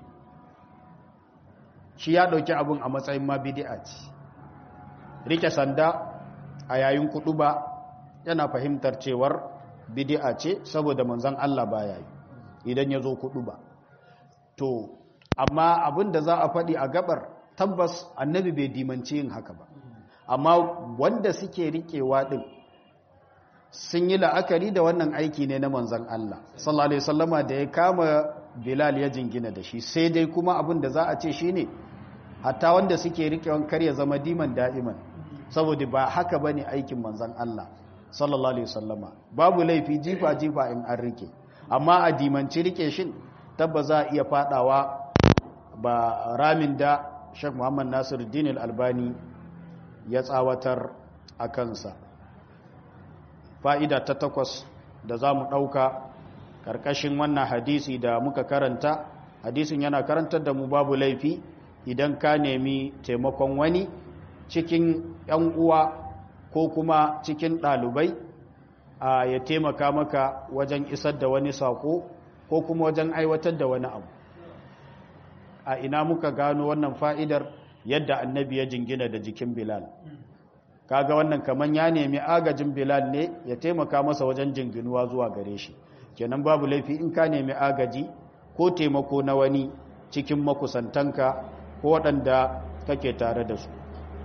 A: shi ya dauki abun a matsayin ma bid'a ce rike sanda a yayin kudu ba yana fahimtar cewar bid'a ce saboda manzon Allah baya yi idan ya zo kudu ba to amma abin da za a faɗi a gabar tabbas annabi bai dimanci yin haka ba amma wanda suke riƙewa ɗin sun yi la'akari da wannan aiki ne na manzan Allah sallallahu alaihi wasallama da ya kama Bilal ya jingina da shi sai dai kuma abin da za a ce shine hatta wanda suke riƙewan kar ya zama diman da'iman saboda ba haka bane aikin manzan Allah sallallahu alaihi wasallama babu laifi jifa jifa in an rike amma a dimanci rike shin tabba za a iya fadawa ba ramin da Sheikh Muhammad Nasiruddin Al-Albani ya tsawatar a kansa fa'ida ta takwas da za mu ɗauka ƙarƙashin wannan hadisi da muka karanta hadisin yana karantar da mu babu laifi idan ka nemi taimakon wani cikin ‘yan uwa ko kuma cikin ɗalibai a ya taimaka maka wajen isar da wani sako ko kuma wajen aiwatar da wani abu a ina muka gano wannan fa'idar yadda annabi ya jingina da jikin bilal kaga wannan kaman ya nemi agajin bilal ne ya taimaka masa wajen jinginuwa zuwa gare shi kenan babu laifi in ka nemi agaji ko taimako na wani cikin makusantanka ko waɗanda kake tare da su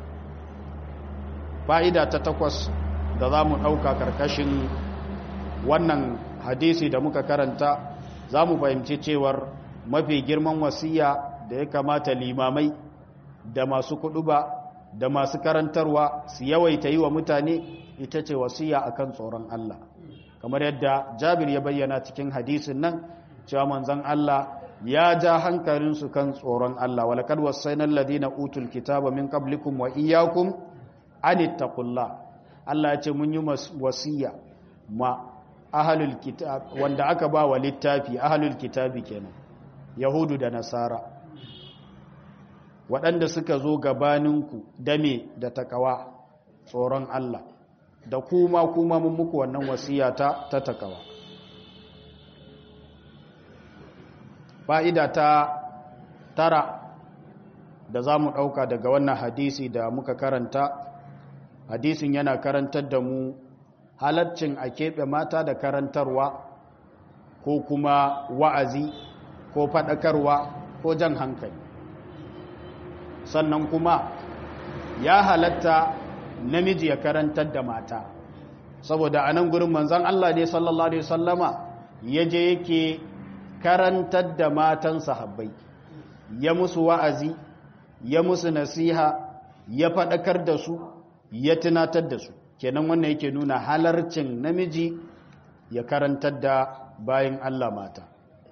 A: fa'ida ta takwas da za mu ɗauka ƙarƙashin wannan hadisi da muka karanta za mu fahimci cewar mafi girman wasiya da ya kamata limamai da masu kuɗuba da masu karantarwa su yawaita yi wa mutane ita ce wasiya akan tsoron Allah kamar yadda jabir ya bayyana cikin hadisin nan cewa manzon Allah ya ja hankalinsu kan tsoron Allah walakad wasainal ladina utul kitaba min qablikum wa iyyakum anittaqullah Allah ya ce mun yi wasiya ma ahlul kitab wanda aka ba wa littafi ahlul kitabi kenan yahudu da nasara waɗanda suka zo gabaninku dame da takawa tsoron Allah da kuma kuma mun muku wannan wasiya ta ta takawa fa'ida ta tara da za mu ɗauka daga wannan hadisi da muka karanta hadisin yana karantar da mu halaccin a keɓe mata da karantarwa ko kuma wa'azi ko faɗakarwa ko jan hankali sannan kuma ya halatta namiji ya karantar da mata saboda a nan gurin manzan Allah ne sallallahu Alaihi wasallama ya je yake karantar da matan sahabbai ya musu wa'azi ya musu nasiha ya faɗakar da su ya tunatar da su kenan wannan yake nuna halarcin namiji ya karantar da bayan Allah mata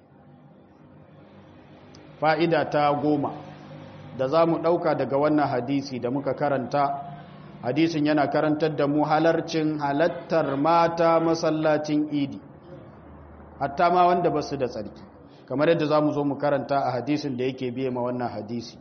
A: fa'ida ta goma da za mu ɗauka daga wannan hadisi da muka karanta hadisin yana karantar da mu halarcin halattar mata masallacin idi hatta ma wanda ba su da tsarki kamar yadda za mu zo mu karanta a hadisin da yake biye ma wannan hadisi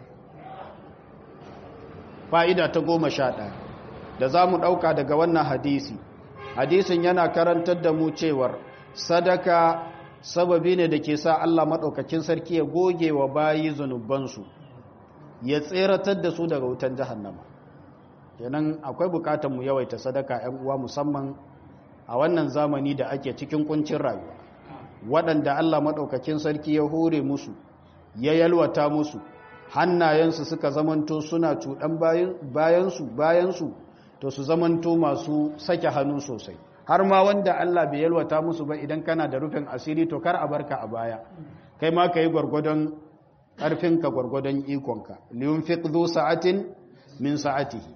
A: fa'ida ta goma sha ɗaya da za mu ɗauka daga wannan hadisi hadisin yana karantar da mu cewar sadaka sababi ne da ke sa Allah maɗaukakin sarki ya goge wa bayi zunubansu ya tseratar da su daga wutan jahannama kenan akwai bukatar mu yawaita sadaka ‘yan uwa musamman a wannan zamani da ake cikin kuncin rayuwa waɗanda Allah maɗaukakin sarki ya hore musu ya yalwata musu hannayensu suka zamanto suna cuɗan bayansu bayansu to su zamanto masu sake hannu sosai har ma wanda Allah bai yalwata musu ba idan kana da rufin asiri to kar a barka a baya kai ma ka yi gwargwadon ƙarfinka gwargwadon ikonka liyun fi sa'atin min sa'atihi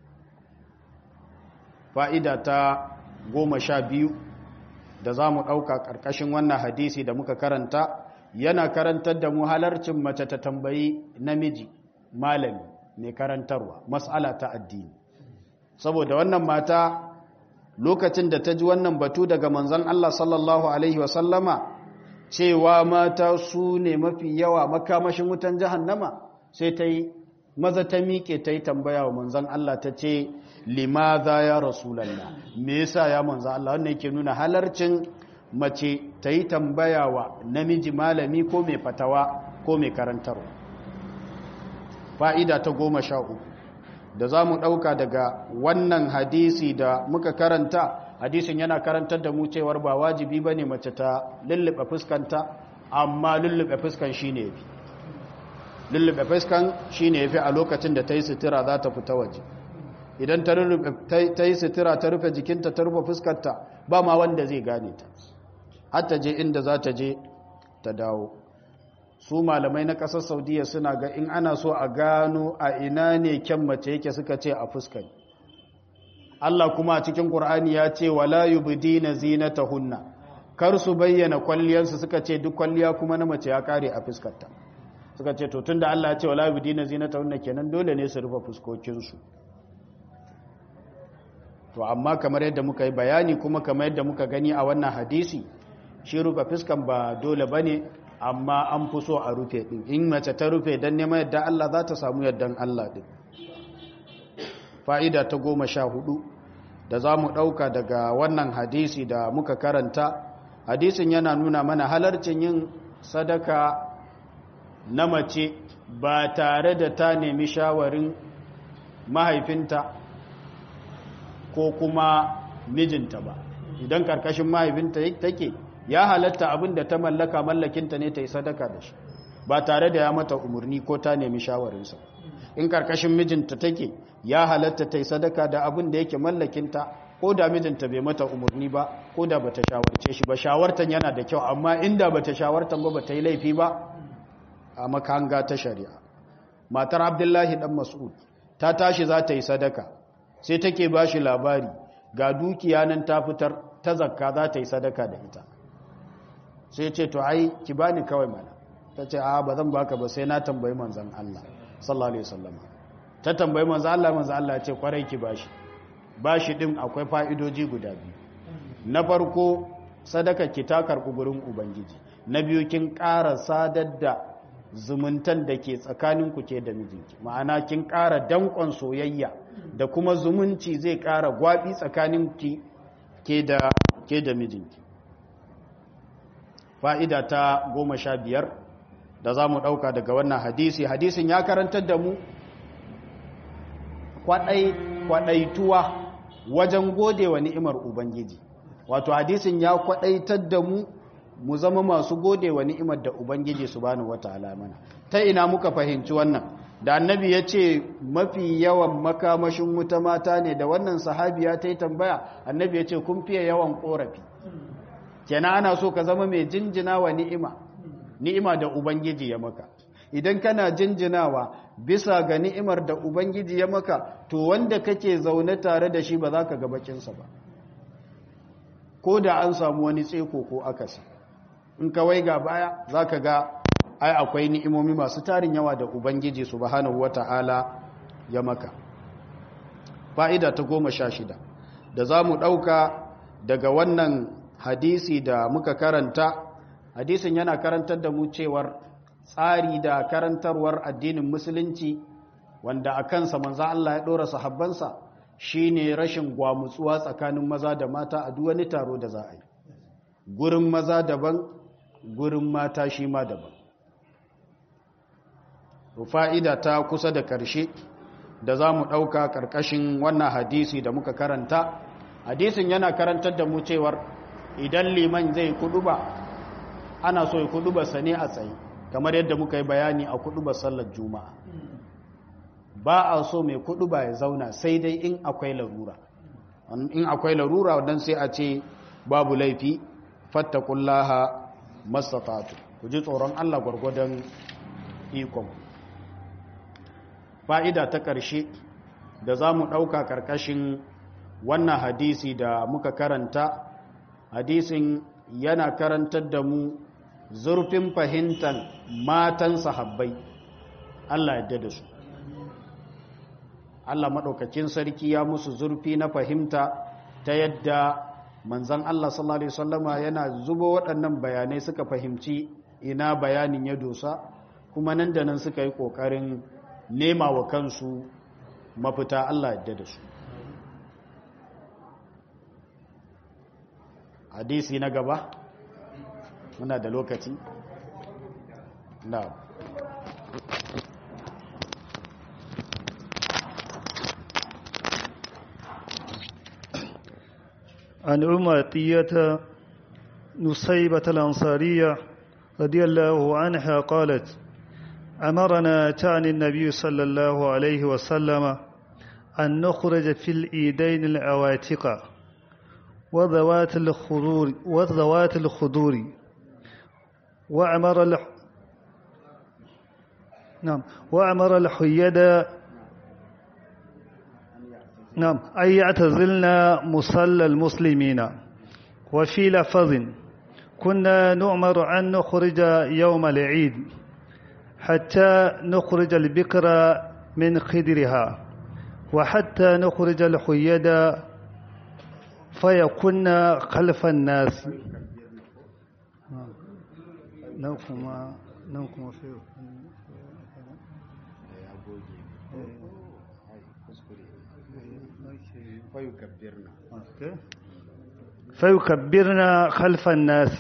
A: fa'ida ta goma sha biyu da za mu ɗauka ƙarƙashin wannan hadisi da muka karanta yana karantar da mu halarcin mace ta tambayi namiji malami mai karantarwa matsala ta addini saboda wannan mata lokacin da ta ji wannan batu daga manzan Allah sallallahu Alaihi wasallama cewa mata su ne mafi yawa makamashin wutan jahannama sai ta yi maza ta miƙe ta yi tambaya wa manzan Allah ta ce limaza ya rasulallah me yasa ya manzan Allah wannan yake nuna halarcin mace ta yi tambaya wa namiji malami ko mai fatawa ko mai karantarwa fa'ida ta goma sha uku da za mu ɗauka daga wannan hadisi da muka karanta hadisin yana karantar da mu cewar ba wajibi ba ne mace ta lullube fuskanta amma lullube fuskan shi ne fi lullube fuskan shi ne fi a lokacin da ta yi sutura za ta fita waje idan ta yi sutura ta rufe jikinta ta rufe fuskanta ba ma wanda zai gane ta hatta je inda za ta je ta dawo su malamai na ƙasar saudiya suna ga in ana so a gano a ina ne kyan mace yake suka ce a fuskan Allah kuma a cikin Qur'ani ya ce wala yubdina zinatahunna kar su bayyana kwalliyarsu suka ce duk kwalliya kuma na mace ya kare a fuskarta suka ce to tunda Allah ya ce wala yubdina zinatahunna kenan dole ne su rufe fuskokin su to amma kamar yadda muka yi bayani kuma kamar yadda muka gani a wannan hadisi shi rufe fuskan ba dole bane amma an fi so a rufe din in mace ta rufe dan neman yadda Allah za ta samu yaddan Allah din fa'ida ta goma sha hudu da za mu ɗauka daga wannan hadisi da muka karanta hadisin yana nuna mana halarcin yin sadaka na mace ba tare da ta nemi shawarin mahaifinta ko kuma mijinta ba idan karkashin mahaifinta take ya halatta abin da ta mallaka mallakinta ne ta yi sadaka da shi ba tare da ya mata umarni ko ta nemi shawarinsa in karkashin mijinta take ya halatta ta yi sadaka da abin da yake mallakinta ko da mijinta bai mata umarni ba ko da bata shawarce shi ba shawartan yana da kyau amma inda bata shawartan ba bata yi laifi ba a makanga ta shari'a matar abdullahi dan mas'ud ta tashi za ta yi sadaka sai take ba shi labari ga dukiya nan ta fitar ta zakka za ta yi sadaka da ita sai ce to ai ki bani kawai mana ta ce a ba zan baka ba sai na tambayi manzan Allah sallallahu alaihi wasallam ta tambayi manzan Allah manzan Allah ya ce kwarai ki bashi bashi din akwai fa'idoji guda biyu na farko sadaka ki ta karɓi gurin ubangiji na biyu kin ƙara sadar da zumuntan da ke tsakanin ku ke da mijinki ma'ana kin ƙara danƙon soyayya da kuma zumunci zai ƙara gwabi tsakanin ki ke da ke da mijinki fa'ida ta goma sha biyar da za mu ɗauka daga wannan hadisi hadisin ya karantar da mu kwaɗaituwa wajen gode wa ni'imar ubangiji wato hadisin ya kwaɗaitar da mu mu zama masu gode wa ni'imar da ubangiji subhanahu wataala mana ta ina muka fahimci wannan da annabi ya ce mafi yawan makamashin wuta mata ne da wannan sahabiya ta yi tambaya annabi ya ce kun fiye yawan korafi kenan ana so ka zama mai jinjina wa ni'ima ni'ima da ubangiji ya maka idan kana jinjinawa bisa ga ni'imar da ubangiji ya maka to wanda kake zaune tare da shi ba za ka ga bakinsa ba ko da an samu wani tseko ko akasi in kawai ga baya za ka ga ai akwai ni'imomi masu tarin yawa da ubangiji subhanahu wata'ala ya maka fa'ida ta goma sha shida da za mu ɗauka daga wannan hadisi da muka karanta hadisin yana karantar da mu cewar tsari da karantarwar addinin musulunci wanda a kansa manza Allah ya ɗora sahabbansa shine rashin gwamutsuwa tsakanin maza da mata a duk wani taro da za a yi gurin maza daban gurin mata shi ma daban fa'ida ta kusa da ƙarshe da za mu ɗauka ƙarƙashin wannan hadisi da muka karanta hadisin yana karantar da mu cewar idan liman zai kudu ba ana so ya kudu ba sane a tsaye kamar yadda muka yi bayani a kudu ba sallar juma'a ba a so mai kudu ba ya zauna sai dai in akwai larura in akwai larura don sai a ce babu laifi fattakullaha mastatatu ku ji tsoron Allah gwargwadon ikon fa'ida ta ƙarshe da za mu ɗauka ƙarƙashin wannan hadisi da muka karanta hadisin yana karantar da mu zurfin fahimtar matan sahabbai Allah yadda da su Allah maɗaukakin sarki ya musu zurfi na fahimta ta yadda manzan Allah sallallahu Alaihi wasallama yana zubo waɗannan bayanai suka fahimci ina bayanin ya dosa kuma nan da nan suka yi ƙoƙarin nema wa kansu mafita Allah yadda da su hadisi na gaba muna da lokaci na
B: عن أمتية نصيبة الأنصارية رضي الله عنها قالت أمرنا تعني النبي صلى الله عليه وسلم أن نخرج في الإيدين العواتق وذوات الخضور وذوات الخضور وأمر الح... نعم وأمر الحيد نعم أن يعتزلنا مصلى المسلمين وفي لفظ كنا نؤمر أن نخرج يوم العيد حتى نخرج البكر من خدرها وحتى نخرج الحيد فيكون خلف الناس نوكما نوكما في فيكبرنا خلف الناس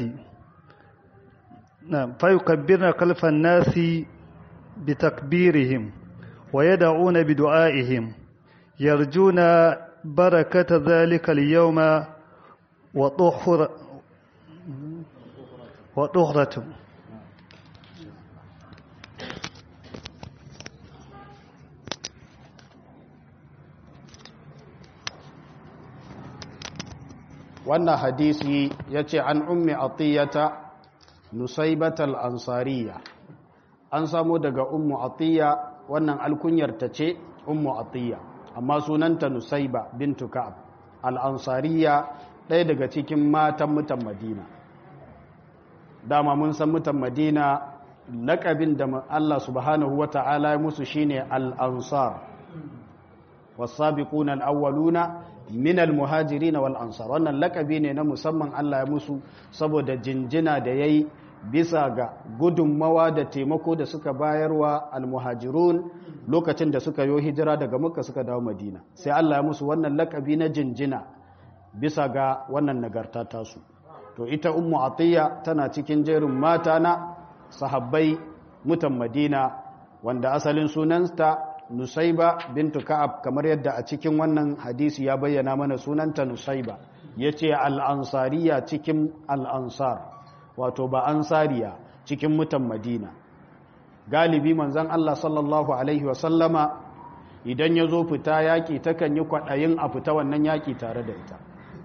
B: نعم فيكبرنا خلف الناس بتكبيرهم ويدعون بدعائهم يرجون بركة ذلك اليوم وطهر وطهرة
A: wannan hadisi ya ce an ummi atiyata nusaibatal ansariya an samu daga ummu atiya wannan alkunyar ta ce ummu atiya amma sunanta nusaiba bintu ka'ab al-ansariya ɗaya daga cikin matan mutan madina dama mun san mutan madina laƙabin da Allah subhanahu wa ta'ala ya musu shine al-ansar was-sabiquna al-awwaluna min al-muhajirin wal ansar wannan lakabi ne na musamman Allah ya musu saboda jinjina da yayi bisa ga gudunmawa da taimako da suka bayarwa al-muhajirun lokacin da suka yi hijira daga Makka suka dawo Madina sai Allah ya musu wannan lakabi na jinjina bisa ga wannan nagarta tasu to ita ummu atiya tana cikin jerin mata na sahabbai mutan Madina wanda asalin sunanta Nusaiba bintu Ka'ab kamar yadda a cikin wannan hadisi ya bayyana mana sunanta Nusaiba yace al-ansariya cikin al-ansar wato ba ansariya cikin mutan madina galibi manzan Allah sallallahu alaihi wasallama idan ya zo fita yaƙi takan yi kwaɗayin a fita wannan yaƙi tare da ita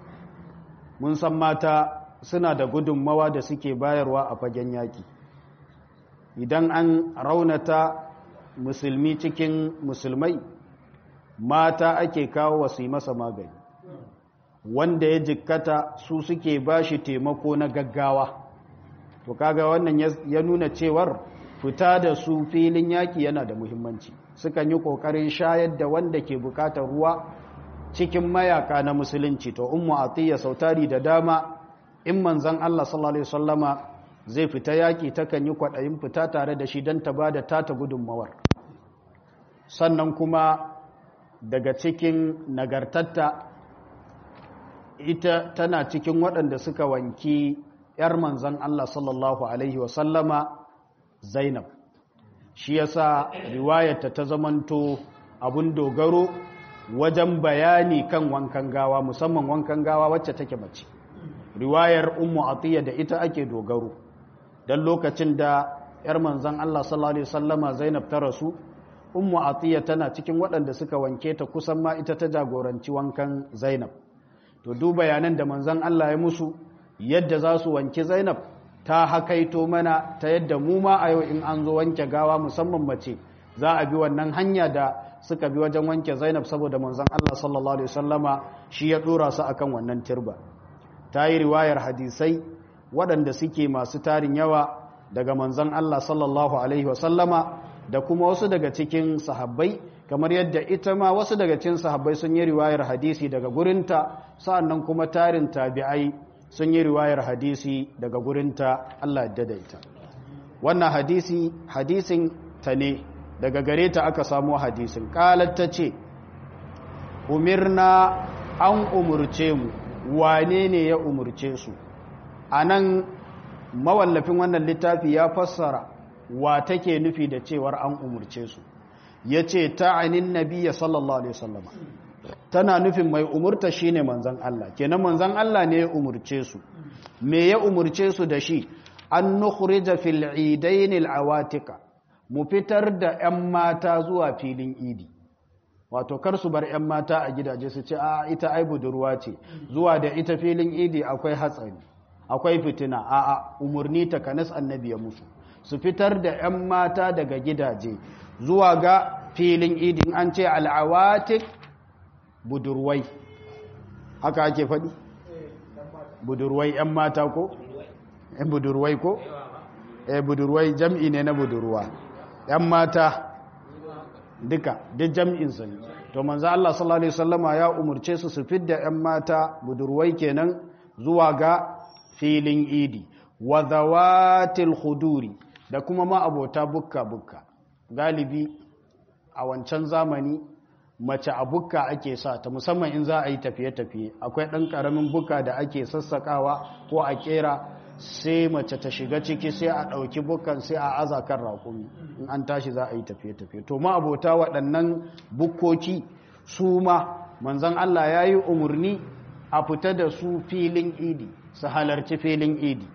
A: mun san mata suna da gudunmawa da suke bayarwa a fagen yaƙi idan an raunata musulmi cikin musulmai mata ake kawo wasu masa magani wanda ya jikkata su suke ba shi taimako na gaggawa to kaga wannan ya nuna cewar fita da su filin yaƙi yana da muhimmanci sukan yi ƙoƙarin shayar da wanda ke buƙatar ruwa cikin mayaka na musulunci to ummu atiyya sautari da dama in manzon Allah sallallahu alaihi wasallama zai fita yaƙi takan yi kwaɗayin fita tare da shi don ta ba da tata gudunmawar sannan kuma daga cikin nagartatta ita tana cikin waɗanda suka wanki 'yar manzan Allah sallallahu Alaihi wasallama Zainab shi yasa riwayarta ta zamanto abun dogaro wajen bayani kan wankan gawa musamman wankan gawa wacce take mace riwayar ummu atiya da ita ake dogaro don lokacin da 'yar manzan Allah sallallahu Alaihi wasallama Zainab ta rasu ummu atiya tana cikin waɗanda suka wanke ta kusan ma ita ta jagoranci wankan Zainab to duk bayanan da manzan Allah ya musu yadda za su wanke Zainab ta hakaito mana ta yadda mu ma a yau in an zo wanke gawa musamman mace za a bi wannan hanya da suka bi wajen wanke Zainab saboda manzan Allah sallallahu alaihi wasallama shi ya dora su akan wannan turba ta yi riwayar hadisai waɗanda suke masu tarin yawa daga manzan Allah sallallahu alaihi wasallama da kuma wasu daga cikin sahabbai kamar yadda ita ma wasu daga cikin sahabbai sun yi riwayar hadisi daga gurinta sa'annan kuma tarin tabi'ai sun yi riwayar hadisi daga gurinta Allah ya da ita wannan hadisi hadisin ta ne daga gare ta aka samu hadisin qalat ta ce umirna an umurce mu wane ne ya umurce su anan mawallafin wannan littafi ya fassara wa take nufi da cewar an umurce su ya ce ta'anin nabiya sallallahu alaihi wasallama tana nufin mai umurta shine manzan Allah kenan manzan Allah ne ya umurce su me ya umurce su da shi an nukhrija fil idain al awatika mu fitar da 'yan mata zuwa filin idi wato kar su bar 'yan mata a gidaje su ce a ita ai budurwa ce zuwa da ita filin idi akwai hatsari akwai fitina a a umurni ta kanas annabi ya musu su fitar da 'yan mata daga gidaje zuwa ga filin idin an ce al'awatik budurwai haka ake faɗi budurwai 'yan mata ko? 'yan budurwai ko? eh budurwai jam'i ne na budurwa 'yan mata duka duk jam'insa ne to manzo Allah sallallahu Alaihi wasallama ya umarce su su fidda 'yan mata budurwai kenan zuwa ga filin idi wa zawatil khuduri da kuma ma abota bukka-bukka galibi a wancan zamani mace a bukka ake sa ta musamman in za a yi tafiye-tafiye akwai ɗan ƙaramin bukka da ake sassakawa ko a ƙera sai mace ta shiga ciki sai a ɗauki bukkan sai a aza kan raƙumi in an tashi za a yi tafiye-tafiye to ma abota waɗannan bukkoki su ma manzan Allah ya yi umarni a fita da su filin idi su halarci filin idi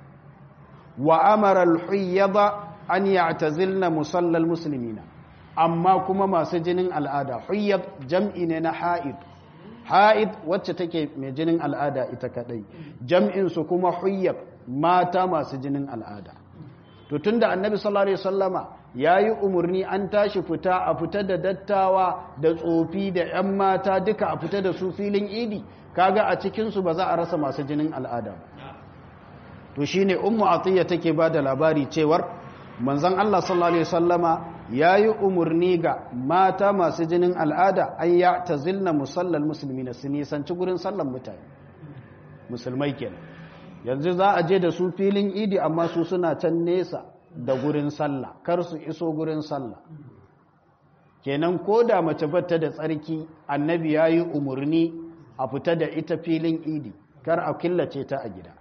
A: wa amara al-huyyada an ya'tazilna musallal muslimina amma kuma masu jinin al'ada huyyad jam'i ne na ha'id ha'id wacce take mai jinin al'ada ita kadai jam'in su kuma huyyad mata masu jinin al'ada to tunda annabi sallallahu alaihi wasallama yayi umurni an tashi fita a fita da dattawa da tsofi da ƴan mata duka a fita da su filin idi kaga a cikin su ba za a rasa masu jinin al'ada ba to shine ummu atiya take bada labari cewar manzon Allah sallallahu alaihi wasallama yayi umurni ga mata masu jinin al'ada an ya tazilna musallal muslimina su nisanci gurin sallan mutane musulmai kenan yanzu za a je da su filin idi amma su suna can nesa da gurin sallah kar su iso gurin sallah kenan ko da mace bata da tsarki annabi yayi umurni a fita da ita filin idi kar a killace ta a gida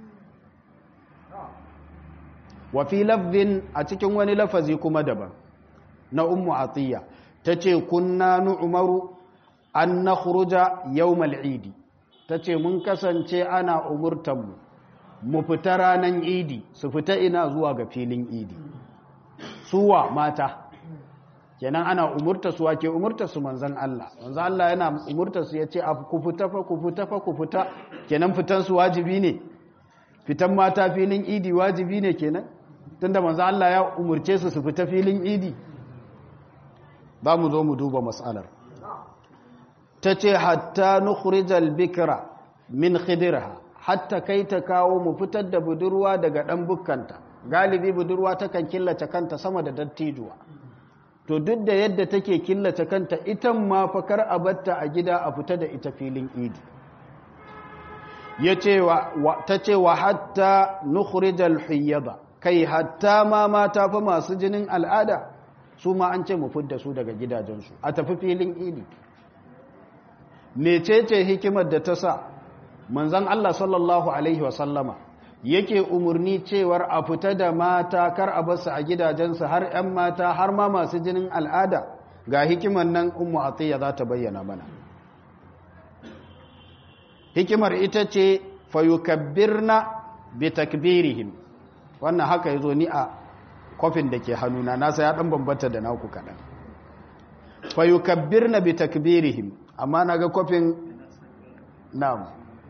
A: wa fi lafzin a cikin wani lafazi kuma daban na ummu atiya tace kunna nu'maru an nakhruja yawmal idi tace mun kasance ana umurtan mu mu fita ranar idi su fita ina zuwa ga filin idi suwa mata kenan ana umurta su wake umurta su manzan Allah manzan Allah yana umurta su ya ce ku fita fa ku fita fa ku fita kenan fitan su wajibi ne fitan mata filin idi wajibi ne kenan tunda manzan Allah ya umurce su su fita filin idi ba mu zo mu duba mas'alar ta ce hatta nukhrijal bikra min khidirha hatta kai ta kawo mu fitar da budurwa daga dan bukkanta galibi budurwa takan killace kanta sama da dattijuwa to duk da yadda take killace kanta ita ma fakar a batta a gida a fita da ita filin idi ta ce wa hatta nukhrijal hiyyada kai hatta ma mata fa masu jinin al'ada su ma an ce mu fidda su daga gidajensu a tafi filin idi mecece hikimar da ta sa manzon Allah sallallahu alaihi wasallama yake umarni cewar a fita da mata kar a basu a gidajensu har 'yan mata har ma masu jinin al'ada ga hikimar nan ummu atiyya za ta bayyana mana hikimar ita ce fayukabbirna bi takbirihim wannan haka yazo ni a kofin da ke hannuna nasa ya dan bambanta da naku kadan fayukabbirna bi takbirihim amma naga kofin na'am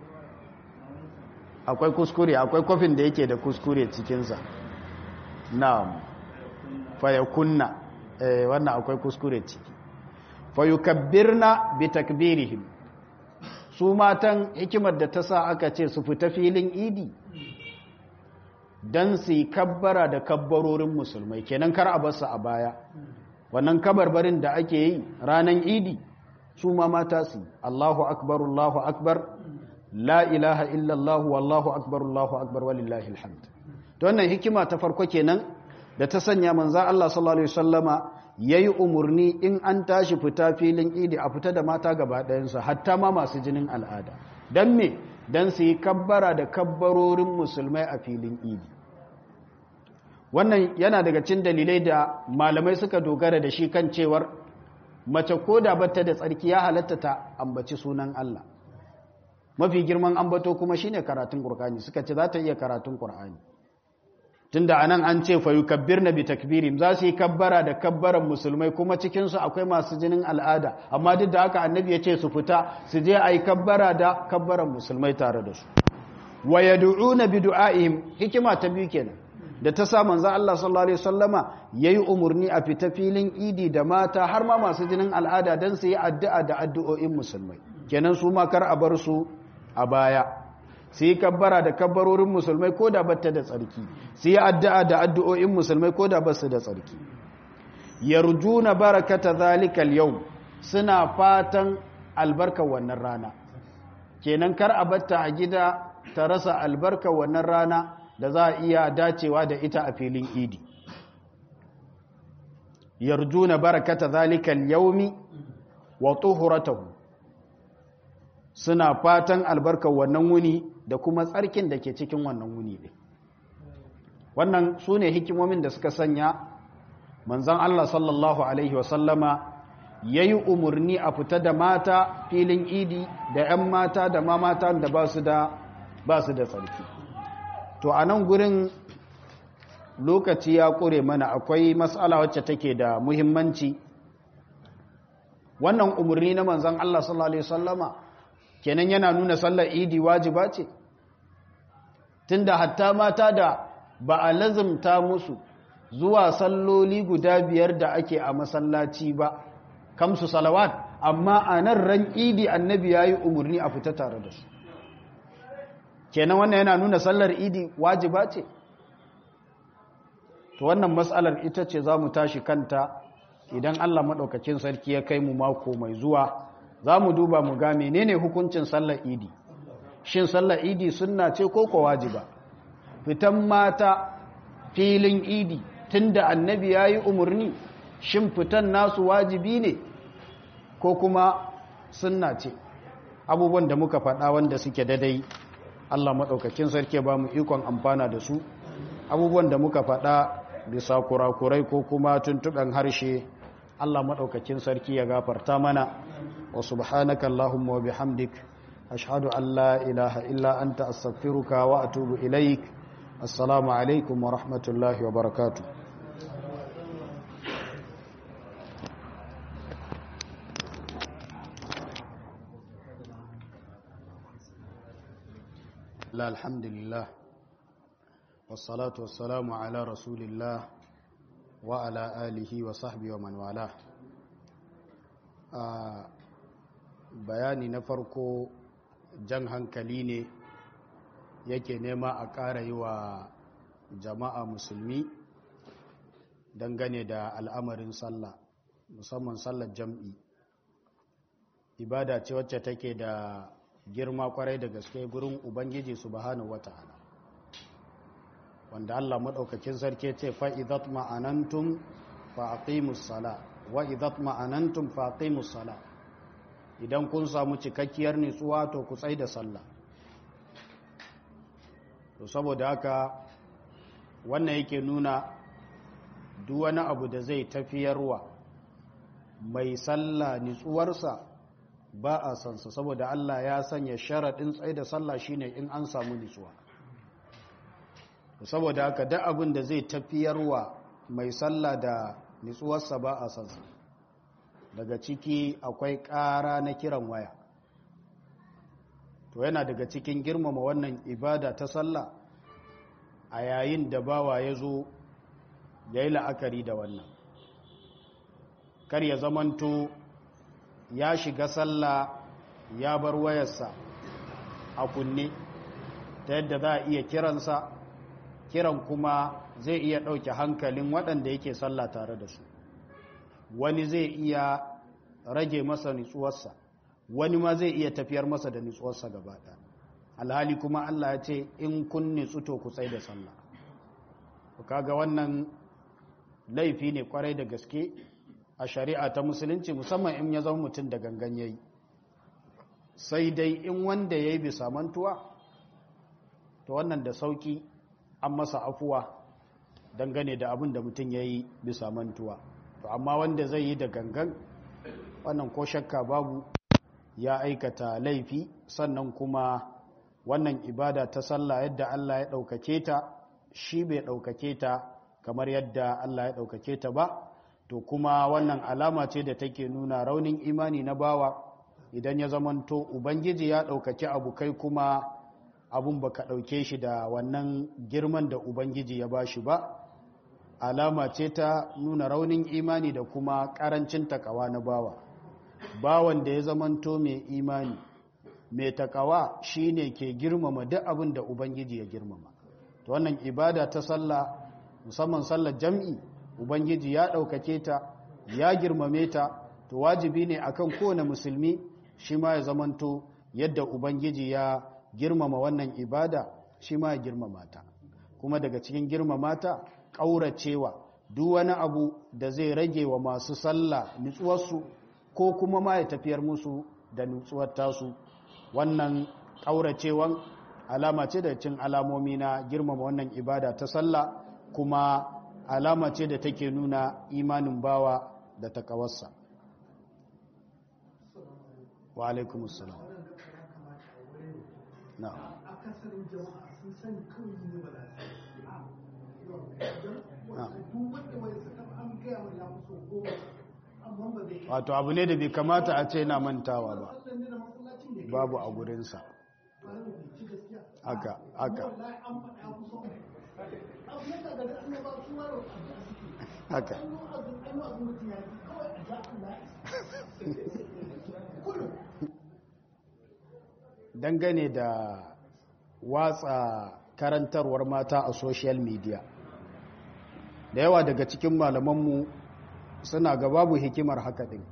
A: akwai kuskure akwai kofin da yake da kuskure cikinsa na'am fayakunna eh wannan akwai kuskure ciki fayukabbirna bi takbirihim su matan hikimar da ta sa aka ce su fita filin idi dan su yi kabbara da kabbarorin musulmai kenan kar a basu a baya wannan kabarbarin da ake yi ranan idi su ma mata su Allahu akbar Allahu akbar la ilaha illallah wallahu akbar Allahu akbar walillahi alhamd to wannan hikima ta farko kenan da ta sanya manzo Allah sallallahu alaihi wasallama yayi umurni in an tashi fita filin idi a fita da mata gaba ɗayan su hatta ma masu jinin al'ada dan me dan su yi kabbara da kabbarorin musulmai a filin idi wannan yana daga cikin dalilai da malamai suka dogara da shi kan cewar mace ko da bata da tsarki ya halatta ta ambaci sunan Allah mafi girman ambato kuma shine karatun Qur'ani suka ce za ta iya karatun Qur'ani tunda anan an ce fa yukabbirna bi takbirim za su yi kabbara da kabbaran musulmai kuma cikin su akwai masu jinin al'ada amma duk da haka annabi ya ce su fita su je ayi kabbara da kabbaran musulmai tare da su wa yad'una bi du'aihim hikima ta biyu kenan da ta sa manzo Allah sallallahu alaihi wasallama yayi umurni a fita filin idi da mata har ma masu jinin al'ada dan su yi addu'a da addu'o'in musulmai kenan su ma kar a bar su a baya su yi kabbara da kabbarorin musulmai ko da batta da tsarki su yi addu'a da addu'o'in musulmai ko da basu da tsarki yarjuna barakata zalikal yau suna fatan albarkar wannan rana kenan kar a batta a gida ta rasa albarkar wannan rana da za a iya dacewa da ita a filin idi yarjuna barakata zalikal yaumi wa tuhuratahu suna fatan albarkar wannan wuni da kuma tsarkin da ke cikin wannan wuni ɗin wannan su ne hikimomin da suka sanya manzan Allah sallallahu Alaihi wasallama ya yi umarni a fita da mata filin idi da 'yan mata da ma mata da ba su da tsarki to a nan gurin lokaci ya ƙure mana akwai matsala wacce take da muhimmanci wannan umarni na manzan Allah sallallahu Alaihi wasallama kenan yana nuna sallar idi wajiba ce tunda hatta mata da ba a lazumta musu zuwa salloli guda biyar da ake a masallaci ba kamsu salawat amma a nan ran idi annabi ya yi umarni a fita tare da su kenan wannan yana nuna sallar idi wajiba ce to wannan matsalar ita ce za mu tashi kanta idan allah maɗaukakin sarki ya kai mu mako mai zuwa za mu duba mu ga menene hukuncin sallar idi shin sallar idi sunna ce ko ko wajiba fitan mata filin idi tunda annabi ya yi umarni shin fitan nasu wajibi ne ko kuma sunna ce abubuwan da muka faɗa wanda suke dadai Allah maɗaukakin sarki ba mu ikon amfana da su abubuwan da muka faɗa bisa kurakurai ko kuma tuntuɓen harshe Allah maɗaukakin sarki ya gafarta mana wa subhanaka Allahumma wa bihamdik ashhadu an la ilaha illa anta astaghfiruka wa atubu ilaik assalamu alaikum wa rahmatullahi wa barakatuh لا الحمد لله والصلاة والسلام على رسول الله وعلى آله وصحبه ومن والاه bayani na farko jan hankali ne yake nema a ƙara yi wa jama'a musulmi dangane da al'amarin sallah musamman sallar jam'i ibada ce wacce take da girma kwarai da gaske gurin ubangiji subhanahu wata'ala wanda Allah madaukakin sarki ce fa idat ma'anantum fa aqimus sala wa idat ma'anantum fa aqimus sala idan kun samu cikakkiyar nutsuwa to ku tsai da sallah to saboda haka wannan yake nuna duk wani abu da zai tafiyarwa mai sallah nutsuwarsa ba a sansa saboda Allah ya sanya sharaɗin tsaye da sallah shine in an samu nutsuwa saboda haka duk abin da zai tafiyarwa mai sallah da nutsuwarsa ba a sansa daga ciki akwai ƙara na kiran waya to yana daga cikin girmama wannan ibada ta sallah a yayin da bawa ya zo ya yi la'akari da wannan kar ya zamanto ya shiga sallah ya bar wayarsa a kunne ta yadda za a iya kiransa kiran kuma zai iya ɗauke hankalin waɗanda yake sallah tare da su wani zai iya rage masa nutsuwarsa wani ma zai iya tafiyar masa da nutsuwarsa gaba alhali kuma Allah ya ce in kun nutsu to ku tsai da sallah kaga wannan laifi ne kwarai da gaske a shari'a ta musulunci musamman in ya zama mutum da gangan yayi sai dai in wanda yayi bisa mantuwa to wannan da sauki an masa afuwa dangane da abin da mutum yayi bisa mantuwa to amma wanda zai yi da gangan wannan ko shakka babu ya aikata laifi sannan kuma wannan ibada ta sallah yadda Allah ya ɗaukake ta shi bai ɗaukake ta kamar yadda Allah ya ɗaukake ta ba to kuma wannan alama ce da take nuna raunin imani na bawa idan ya zamanto ubangiji ya ɗaukaki abu kai kuma abun baka ɗauke shi da wannan girman da ubangiji ya bashi ba alama ce ta nuna raunin imani da kuma ƙarancin takawa na bawa bawan da ya zamanto mai imani mai takawa shine ke girmama duk abin da ubangiji ya girmama to wannan ibada ta sallah musamman sallar jam'i ubangiji ya ɗaukake ta ya girmame ta to wajibi ne akan kowane musulmi shi ma ya zamanto yadda ubangiji ya girmama wannan ibada shi ma ya girmama ta kuma daga cikin girmama ta ƙauracewa duk wani abu da zai rage wa masu sallah nutsuwarsu ko kuma ma ya tafiyar musu da nutsuwar tasu wannan ƙauracewan alama ce da cin alamomi na girmama wannan ibada ta sallah kuma alama ce da take nuna imanin bawa da takawarsa wa alaikumussalam na
C: akasarin jama'a sun sani kawai ne ba za
A: wato abu ne da bai kamata a ce na mantawa ba babu a gurinsa haka haka haka dangane da watsa karantarwar mata a social media da yawa daga cikin malamanmu suna ga babu hikimar haka din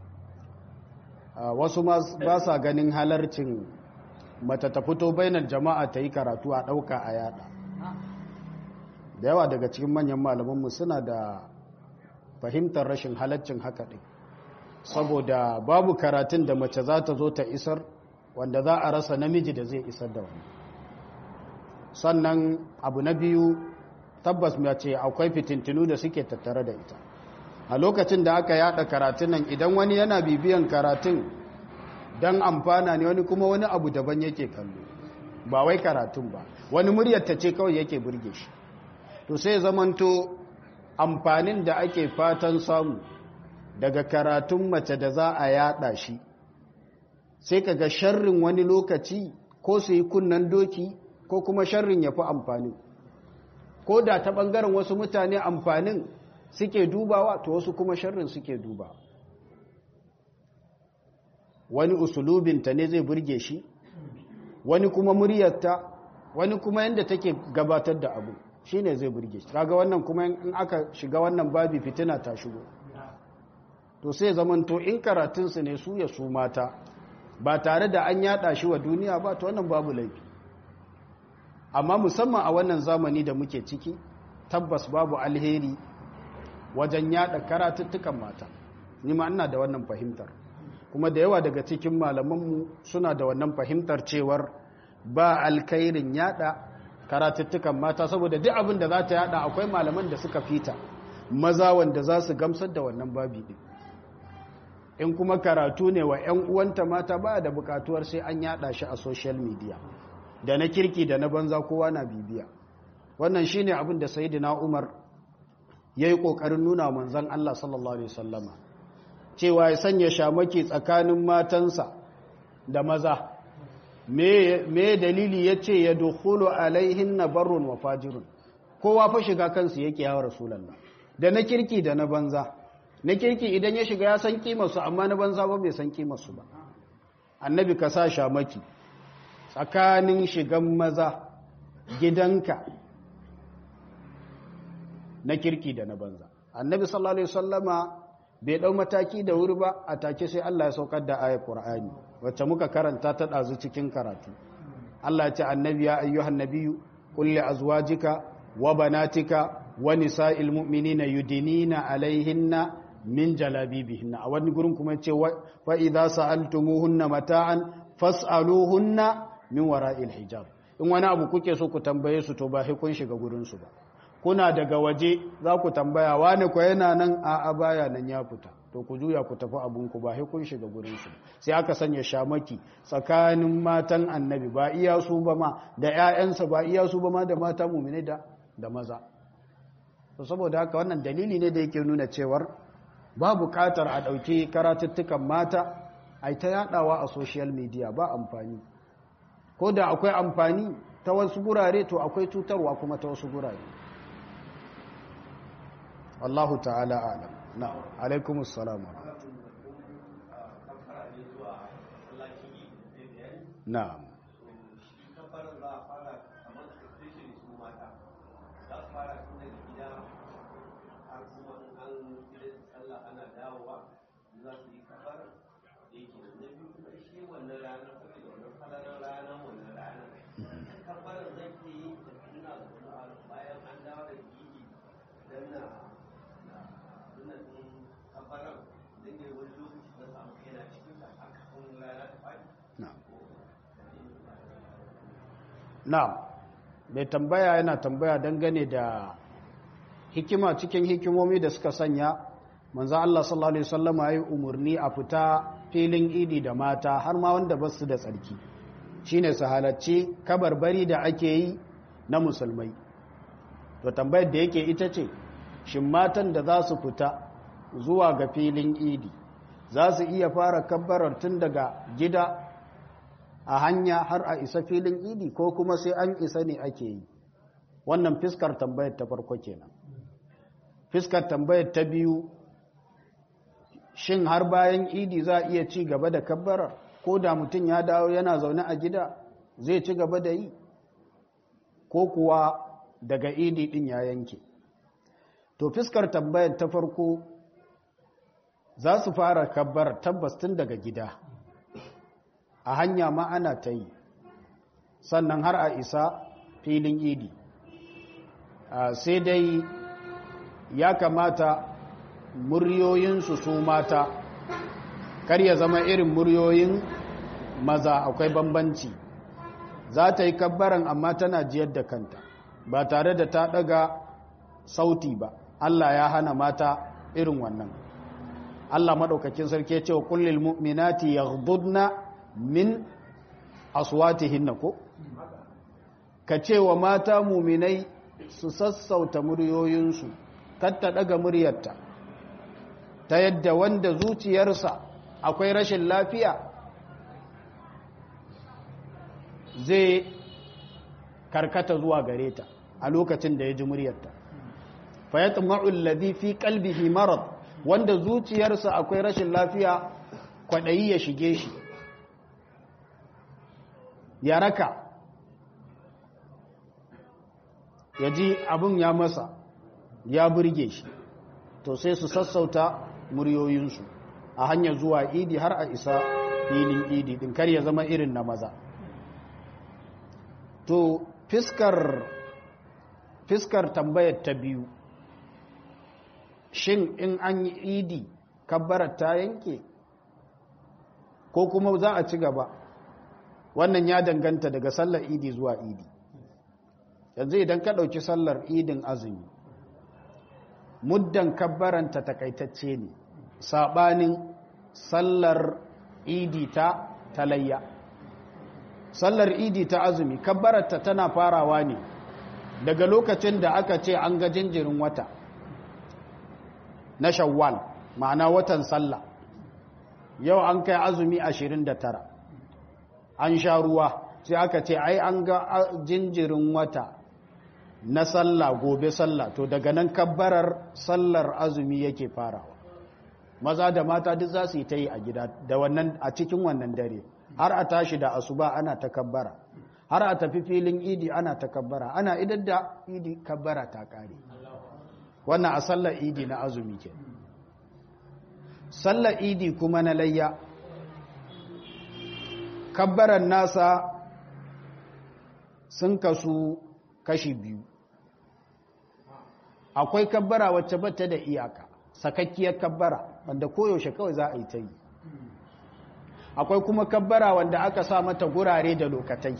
A: wasu ba sa ganin halarcin mata ta fito bainar jama'a ta yi karatu a ɗauka a yada da yawa daga cikin manyan malamanmu suna da fahimtar rashin halarcin haka din saboda babu karatun da mace za ta zo ta isar wanda za a rasa namiji da zai isar da wani sannan abu na biyu tabbas ce akwai fitintinu da suke tattare da ita a lokacin da aka yada karatun nan idan wani yana bibiyan karatun don amfana ne wani kuma wani abu daban yake kallo ba wai karatun ba wani muryar ta ce kawai yake burge shi to sai zamanto amfanin da ake fatan samu daga karatun mace da za a yada shi sai kaga sharrin wani lokaci ko su yi kunnan doki ko kuma sharrin ya fi amfanin ko da ta ɓangaren wasu mutane amfanin suke dubawa to wasu kuma sharrin suke duba wani usulubinta ne zai burge shi wani kuma muryarta wani kuma yadda take gabatar da abu shi ne zai burge shi kaga wannan kuma in aka shiga wannan babi fitina ta shigo to sai zamanto in karatunsu ne su ya su mata ba tare da an yada shi wa duniya ba to wannan babu laifi amma musamman a wannan zamani da muke ciki tabbas babu alheri wajen yada karatuttukan mata ni ma ina da wannan fahimtar kuma da yawa daga cikin malamanmu suna da wannan fahimtar cewar ba alkhairin yada karatuttukan mata saboda duk abin da za ta yada akwai malaman da suka fita maza wanda za su gamsar da wannan babi din in kuma karatu ne wa 'yan uwanta mata ba da bukatuwar sai an yada shi a social media da na kirki da na banza kowa na bibiya wannan shine abin da sayyidina Umar yayi kokarin nuna manzon Allah sallallahu alaihi wasallama cewa ya sanya shamaki tsakanin matansa da maza me me dalili yace ya dukhulu alaihinna barrun wa fajirun kowa fa shiga kansu yake ya rasulullah da na kirki da na banza na kirki idan ya shiga ya san kimarsu amma na banza ba bai san kimarsu ba annabi ka sa shamaki tsakanin shigan maza gidanka na kirki da na banza annabi sallallahu alaihi wasallama bai dau mataki da wuri ba a take sai Allah ya saukar da ayat Qur'ani wacce muka karanta ta dazu cikin karatu Allah ya ce annabi ya ayyuhan nabiyyu qul li azwajika wa banatika wa nisa'il mu'minina yudinina alaihinna min jalabibihinna a wani gurin kuma ce fa idza sa'altumuhunna mata'an fas'aluhunna min wara'il hijab in wani abu kuke so ku tambaye su to ba sai kun shiga gurin su ba kuna daga waje za ku tambaya wani ko yana nan a a baya nan ya fita to ku juya ku tafi abun ku ba sai kun shiga gurin su sai aka sanya shamaki tsakanin matan annabi ba iya su ba ma da ƴaƴansa ba iya su ba ma da mata mu'mine da da maza to saboda haka wannan dalili ne da yake nuna cewar ba buƙatar a ɗauki karatuttukan mata a ta yaɗawa a social media ba amfani ko da akwai amfani ta wasu gurare to akwai cutarwa kuma ta wasu gurare Allahu ta'ala alam na alaikumus salam na'am na'am mai tambaya yana tambaya dangane da hikima cikin hikimomi da suka sanya manzo Allah sallallahu alaihi wasallam yayi umurni a fita filin idi da mata har ma wanda ba su da tsarki shine su halarci kabarbari da ake yi na musulmai to tambayar da yake ita ce shin matan da za su fita zuwa ga filin idi za su iya fara kabbarar tun daga gida a hanya har a isa filin idi ko kuma sai an isa ne ake yi wannan fiskar tambayar ta farko kenan fiskar tambayar ta biyu shin har bayan idi za a iya ci gaba da kabbarar ko da mutum ya dawo yana zaune a gida zai ci gaba da yi ko kuwa daga idi din ya yanke to fiskar tambayar ta farko za su fara kabbar tabbas tun daga gida a hanya ma ana ta yi sannan har a isa filin idi sai dai ya kamata muryoyinsu su mata kar ya zama irin muryoyin maza akwai bambanci za ta yi kabbaran amma tana jiyar da kanta ba tare da ta daga sauti ba Allah ya hana mata irin wannan Allah maɗaukakin sarki ya ce wa kullil mu'minati yaghdudna min aswatihinna ko ka ce wa mata muminai su sassauta muryoyinsu katta daga muryarta ta yadda wanda zuciyarsa akwai rashin lafiya zai karkata zuwa gare ta a lokacin da ya ji muryarta fayatma'u alladhi fi qalbihi marad wanda zuciyarsa akwai rashin lafiya kwadayi ya shige shi ya raka ya ji abin ya masa ya burge shi to sai su sassauta muryoyinsu a hanyar zuwa idi har a isa filin idi din kar ya zama irin na maza to fiskar fiskar tambayar ta biyu shin in an yi idi kabbarar ta yanke ko kuma za a ci gaba wannan ya danganta daga sallar idi zuwa idi yanzu idan ka ɗauki sallar idin azumi muddan kabbaranta takaitacce ne saɓanin sallar idi ta talayya sallar idi ta azumi kabbararta tana farawa ne daga lokacin da aka ce an ga jinjirin wata na shawwal ma'ana watan sallah yau an kai azumi 29 an sha ruwa sai aka ce ai an ga jinjirin wata na sallah gobe sallah to daga nan kabbarar sallar azumi yake farawa maza da mata duk za su yi ta yi a gida da wannan a cikin wannan dare har a tashi da asuba ana ta kabbara har a tafi filin idi ana ta kabbara ana idan da idi kabbara ta kare wannan a sallar idi na azumi ke sallar idi kuma na layya kabbaran nasa sun kasu kashi biyu akwai kabbara wacce bata da iyaka sakakkiyar kabbara wanda koyaushe kawai za a yi ta yi akwai kuma kabbara wanda aka sa mata gurare da lokatai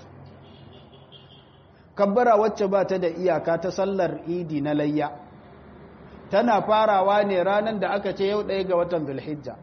A: kabbara wacce ba ta da iyaka ta sallar idi na layya tana farawa ne ranar da aka ce yau ɗaya ga watan zulhijja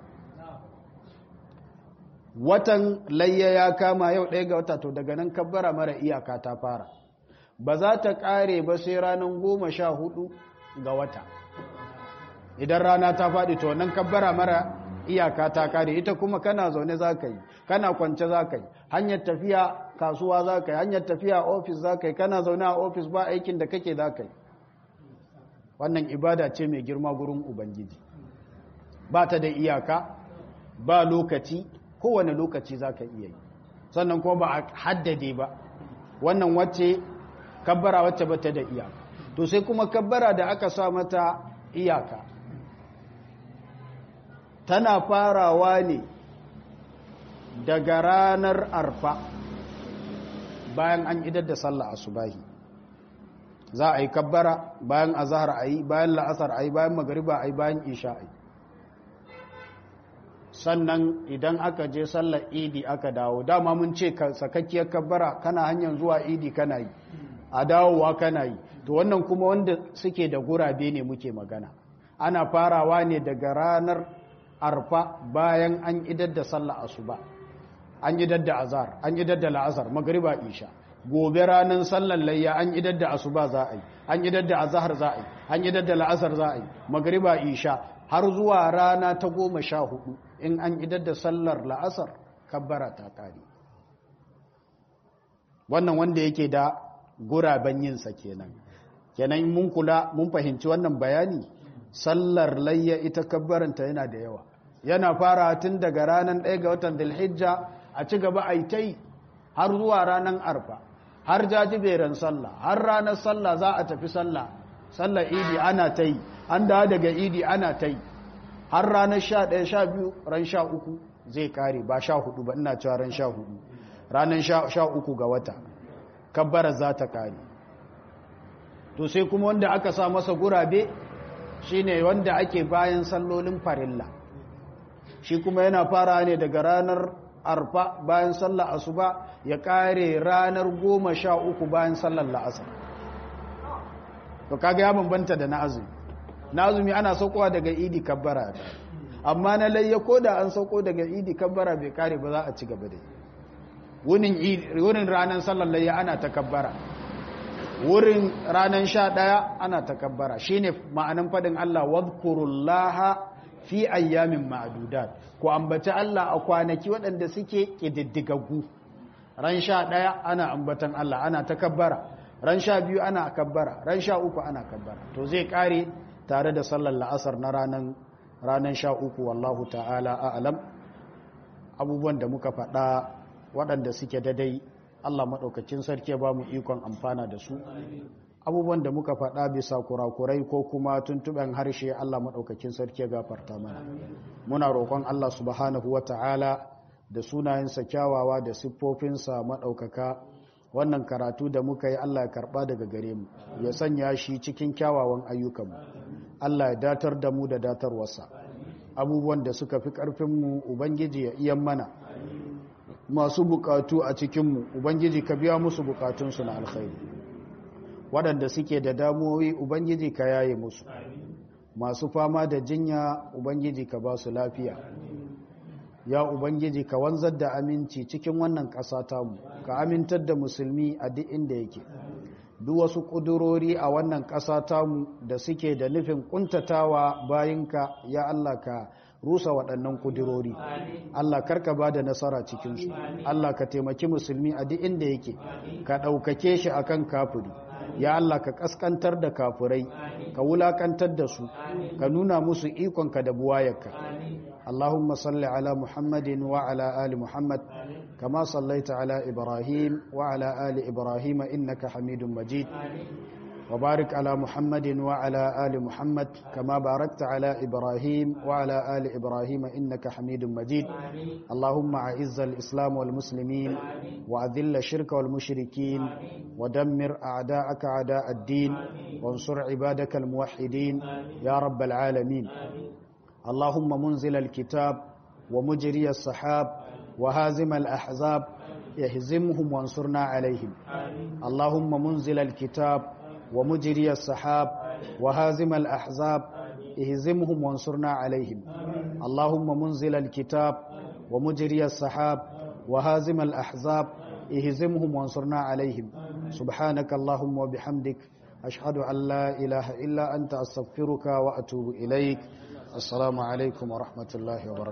A: watan layya ya kama yau ɗaya ga wata to daga nan kabbara mara iyaka ta fara ba za ta ƙare ba sai ranar goma sha hudu ga wata idan rana ta faɗi to nan kabbara mara iyaka ta ƙare ita kuma kana zaune za ka yi kana kwance za ka yi hanyar tafiya kasuwa za ka yi hanyar tafiya ofis za ka yi kana zaune a ofis ba aikin da kake za ka yi wannan ibada ce mai girma gurin ubangiji ba ta da iyaka ba lokaci kowane lokaci za ka iya yi sannan kuma ba a haddade ba wannan wacce kabbara wacce ba ta da iyaka to sai kuma kabbara da aka sa mata iyaka tana farawa ne daga ranar arfa bayan an idar da sallah asubahi za a yi kabbara bayan azahar a yi bayan la'asar a yi bayan magariba a yi bayan isha a yi sannan idan aka je sallar idi aka dawo dama mun ce sakakkiyar kabbara kana hanyar zuwa idi kana yi a dawowa kana yi to wannan kuma wanda suke da gurabe ne muke magana ana farawa ne daga ranar arfa bayan an idar da sallar asuba an idar da azhar an idar da la'asar magariba isha gobe ranar sallar layya an idar da asuba za a yi an idar da azhar za a yi an idar da la'asar za a yi magariba isha har zuwa rana ta goma sha hudu in an idar da sallar la'asar kabbara ta kare wannan wanda yake da guraben yinsa kenan kenan mun kula mun fahimci wannan bayani sallar layya ita kabbaranta yana da yawa yana fara tun daga ranar ɗaya ga watan dilhijja a ci gaba a yi ta yi har zuwa ranar arfa har jajiberin sallah har ranar sallah za a tafi sallah sallar idi ana ta yi an dawo daga idi ana ta yi har ranar sha ɗaya sha biyu ran sha uku zai kare ba sha hudu ba ina cewa ran sha hudu ranar sha uku ga wata kabbarar za ta kare to sai kuma wanda aka sa masa gurabe shine wanda ake bayan sallolin farilla shi kuma yana fara ne daga ranar arfa bayan sallar asuba ya kare ranar goma sha uku bayan sallar la'asar to kaga ya bambanta da na azumi na azumi ana saukowa daga idi kabbara amma na layya ko da an sauko daga idi kabbara bai kare ba za a ci gaba da wurin ranar sallar layya ana takabbara wurin ranar sha ɗaya ana takabbara shi ne ma'anin faɗin Allah wadkurullaha fi ayyamin ma'adudat ku ambaci Allah a kwanaki waɗanda suke ƙididdigaggu ran sha ɗaya ana ambatan Allah ana takabbara ran sha biyu ana kabbara ran sha uku ana kabbara to zai ƙare tare da sallar la'asar na ranar sha uku wallahu ta'ala a'alam abubuwan da muka faɗa waɗanda suke dadai Allah maɗaukacin sarki ba mu ikon amfana da su abubuwan da muka faɗa bisa kurakurai ko kuma tuntuɓen harshe Allah maɗaukacin sarki gafarta mana muna roƙon Allah subhanahu wa ta'ala da sunayensa kyawawa da siffofinsa maɗaukaka wannan karatu da muka yi Allah ya karɓa daga gare mu ya sanya shi cikin kyawawan ayyukanmu Allah ya datar da mu da datarwarsa abubuwan da suka fi ƙarfinmu ubangiji ya iyan mana masu bukatu a cikinmu ubangiji ka biya musu bukatunsu na alkhairi waɗanda suke da damuwoyi ubangiji ka yaye musu masu fama da jinya ubangiji ka ba su lafiya ya ubangiji ka wanzar da aminci cikin wannan ƙasa tamu ka amintar da musulmi a duk inda yake duk wasu ƙudurori a wannan ƙasa tamu da suke da nufin ƙuntatawa bayinka ya Allah ka rusa waɗannan ƙudurori Allah karka ba da nasara cikinsu Allah ka taimaki musulmi a duk inda yake ka ɗaukake shi akan kafiri ya Allah ka ƙasƙantar da kafirai ka wulaƙantar da su ka nuna musu ikonka da buwayarka اللهم صل على محمد وعلى آل محمد كما صليت على إبراهيم وعلى آل إبراهيم إنك حميد مجيد وبارك على محمد وعلى آل محمد كما باركت على إبراهيم وعلى آل إبراهيم إنك حميد مجيد اللهم أعز الإسلام والمسلمين وأذل الشرك والمشركين ودمر أعداءك أعداء الدين وانصر عبادك الموحدين يا رب العالمين اللهم منزل الكتاب ومجري السحاب وهازم الأحزاب اهزمهم وانصرنا عليهم اللهم منزل الكتاب ومجري السحاب وهازم الأحزاب اهزمهم وانصرنا عليهم اللهم منزل الكتاب ومجري السحاب وهازم الأحزاب اهزمهم وانصرنا عليهم سبحانك اللهم وبحمدك أشهد أن لا إله إلا أنت أستغفرك وأتوب إليك السلام عليكم ورحمة الله وبركاته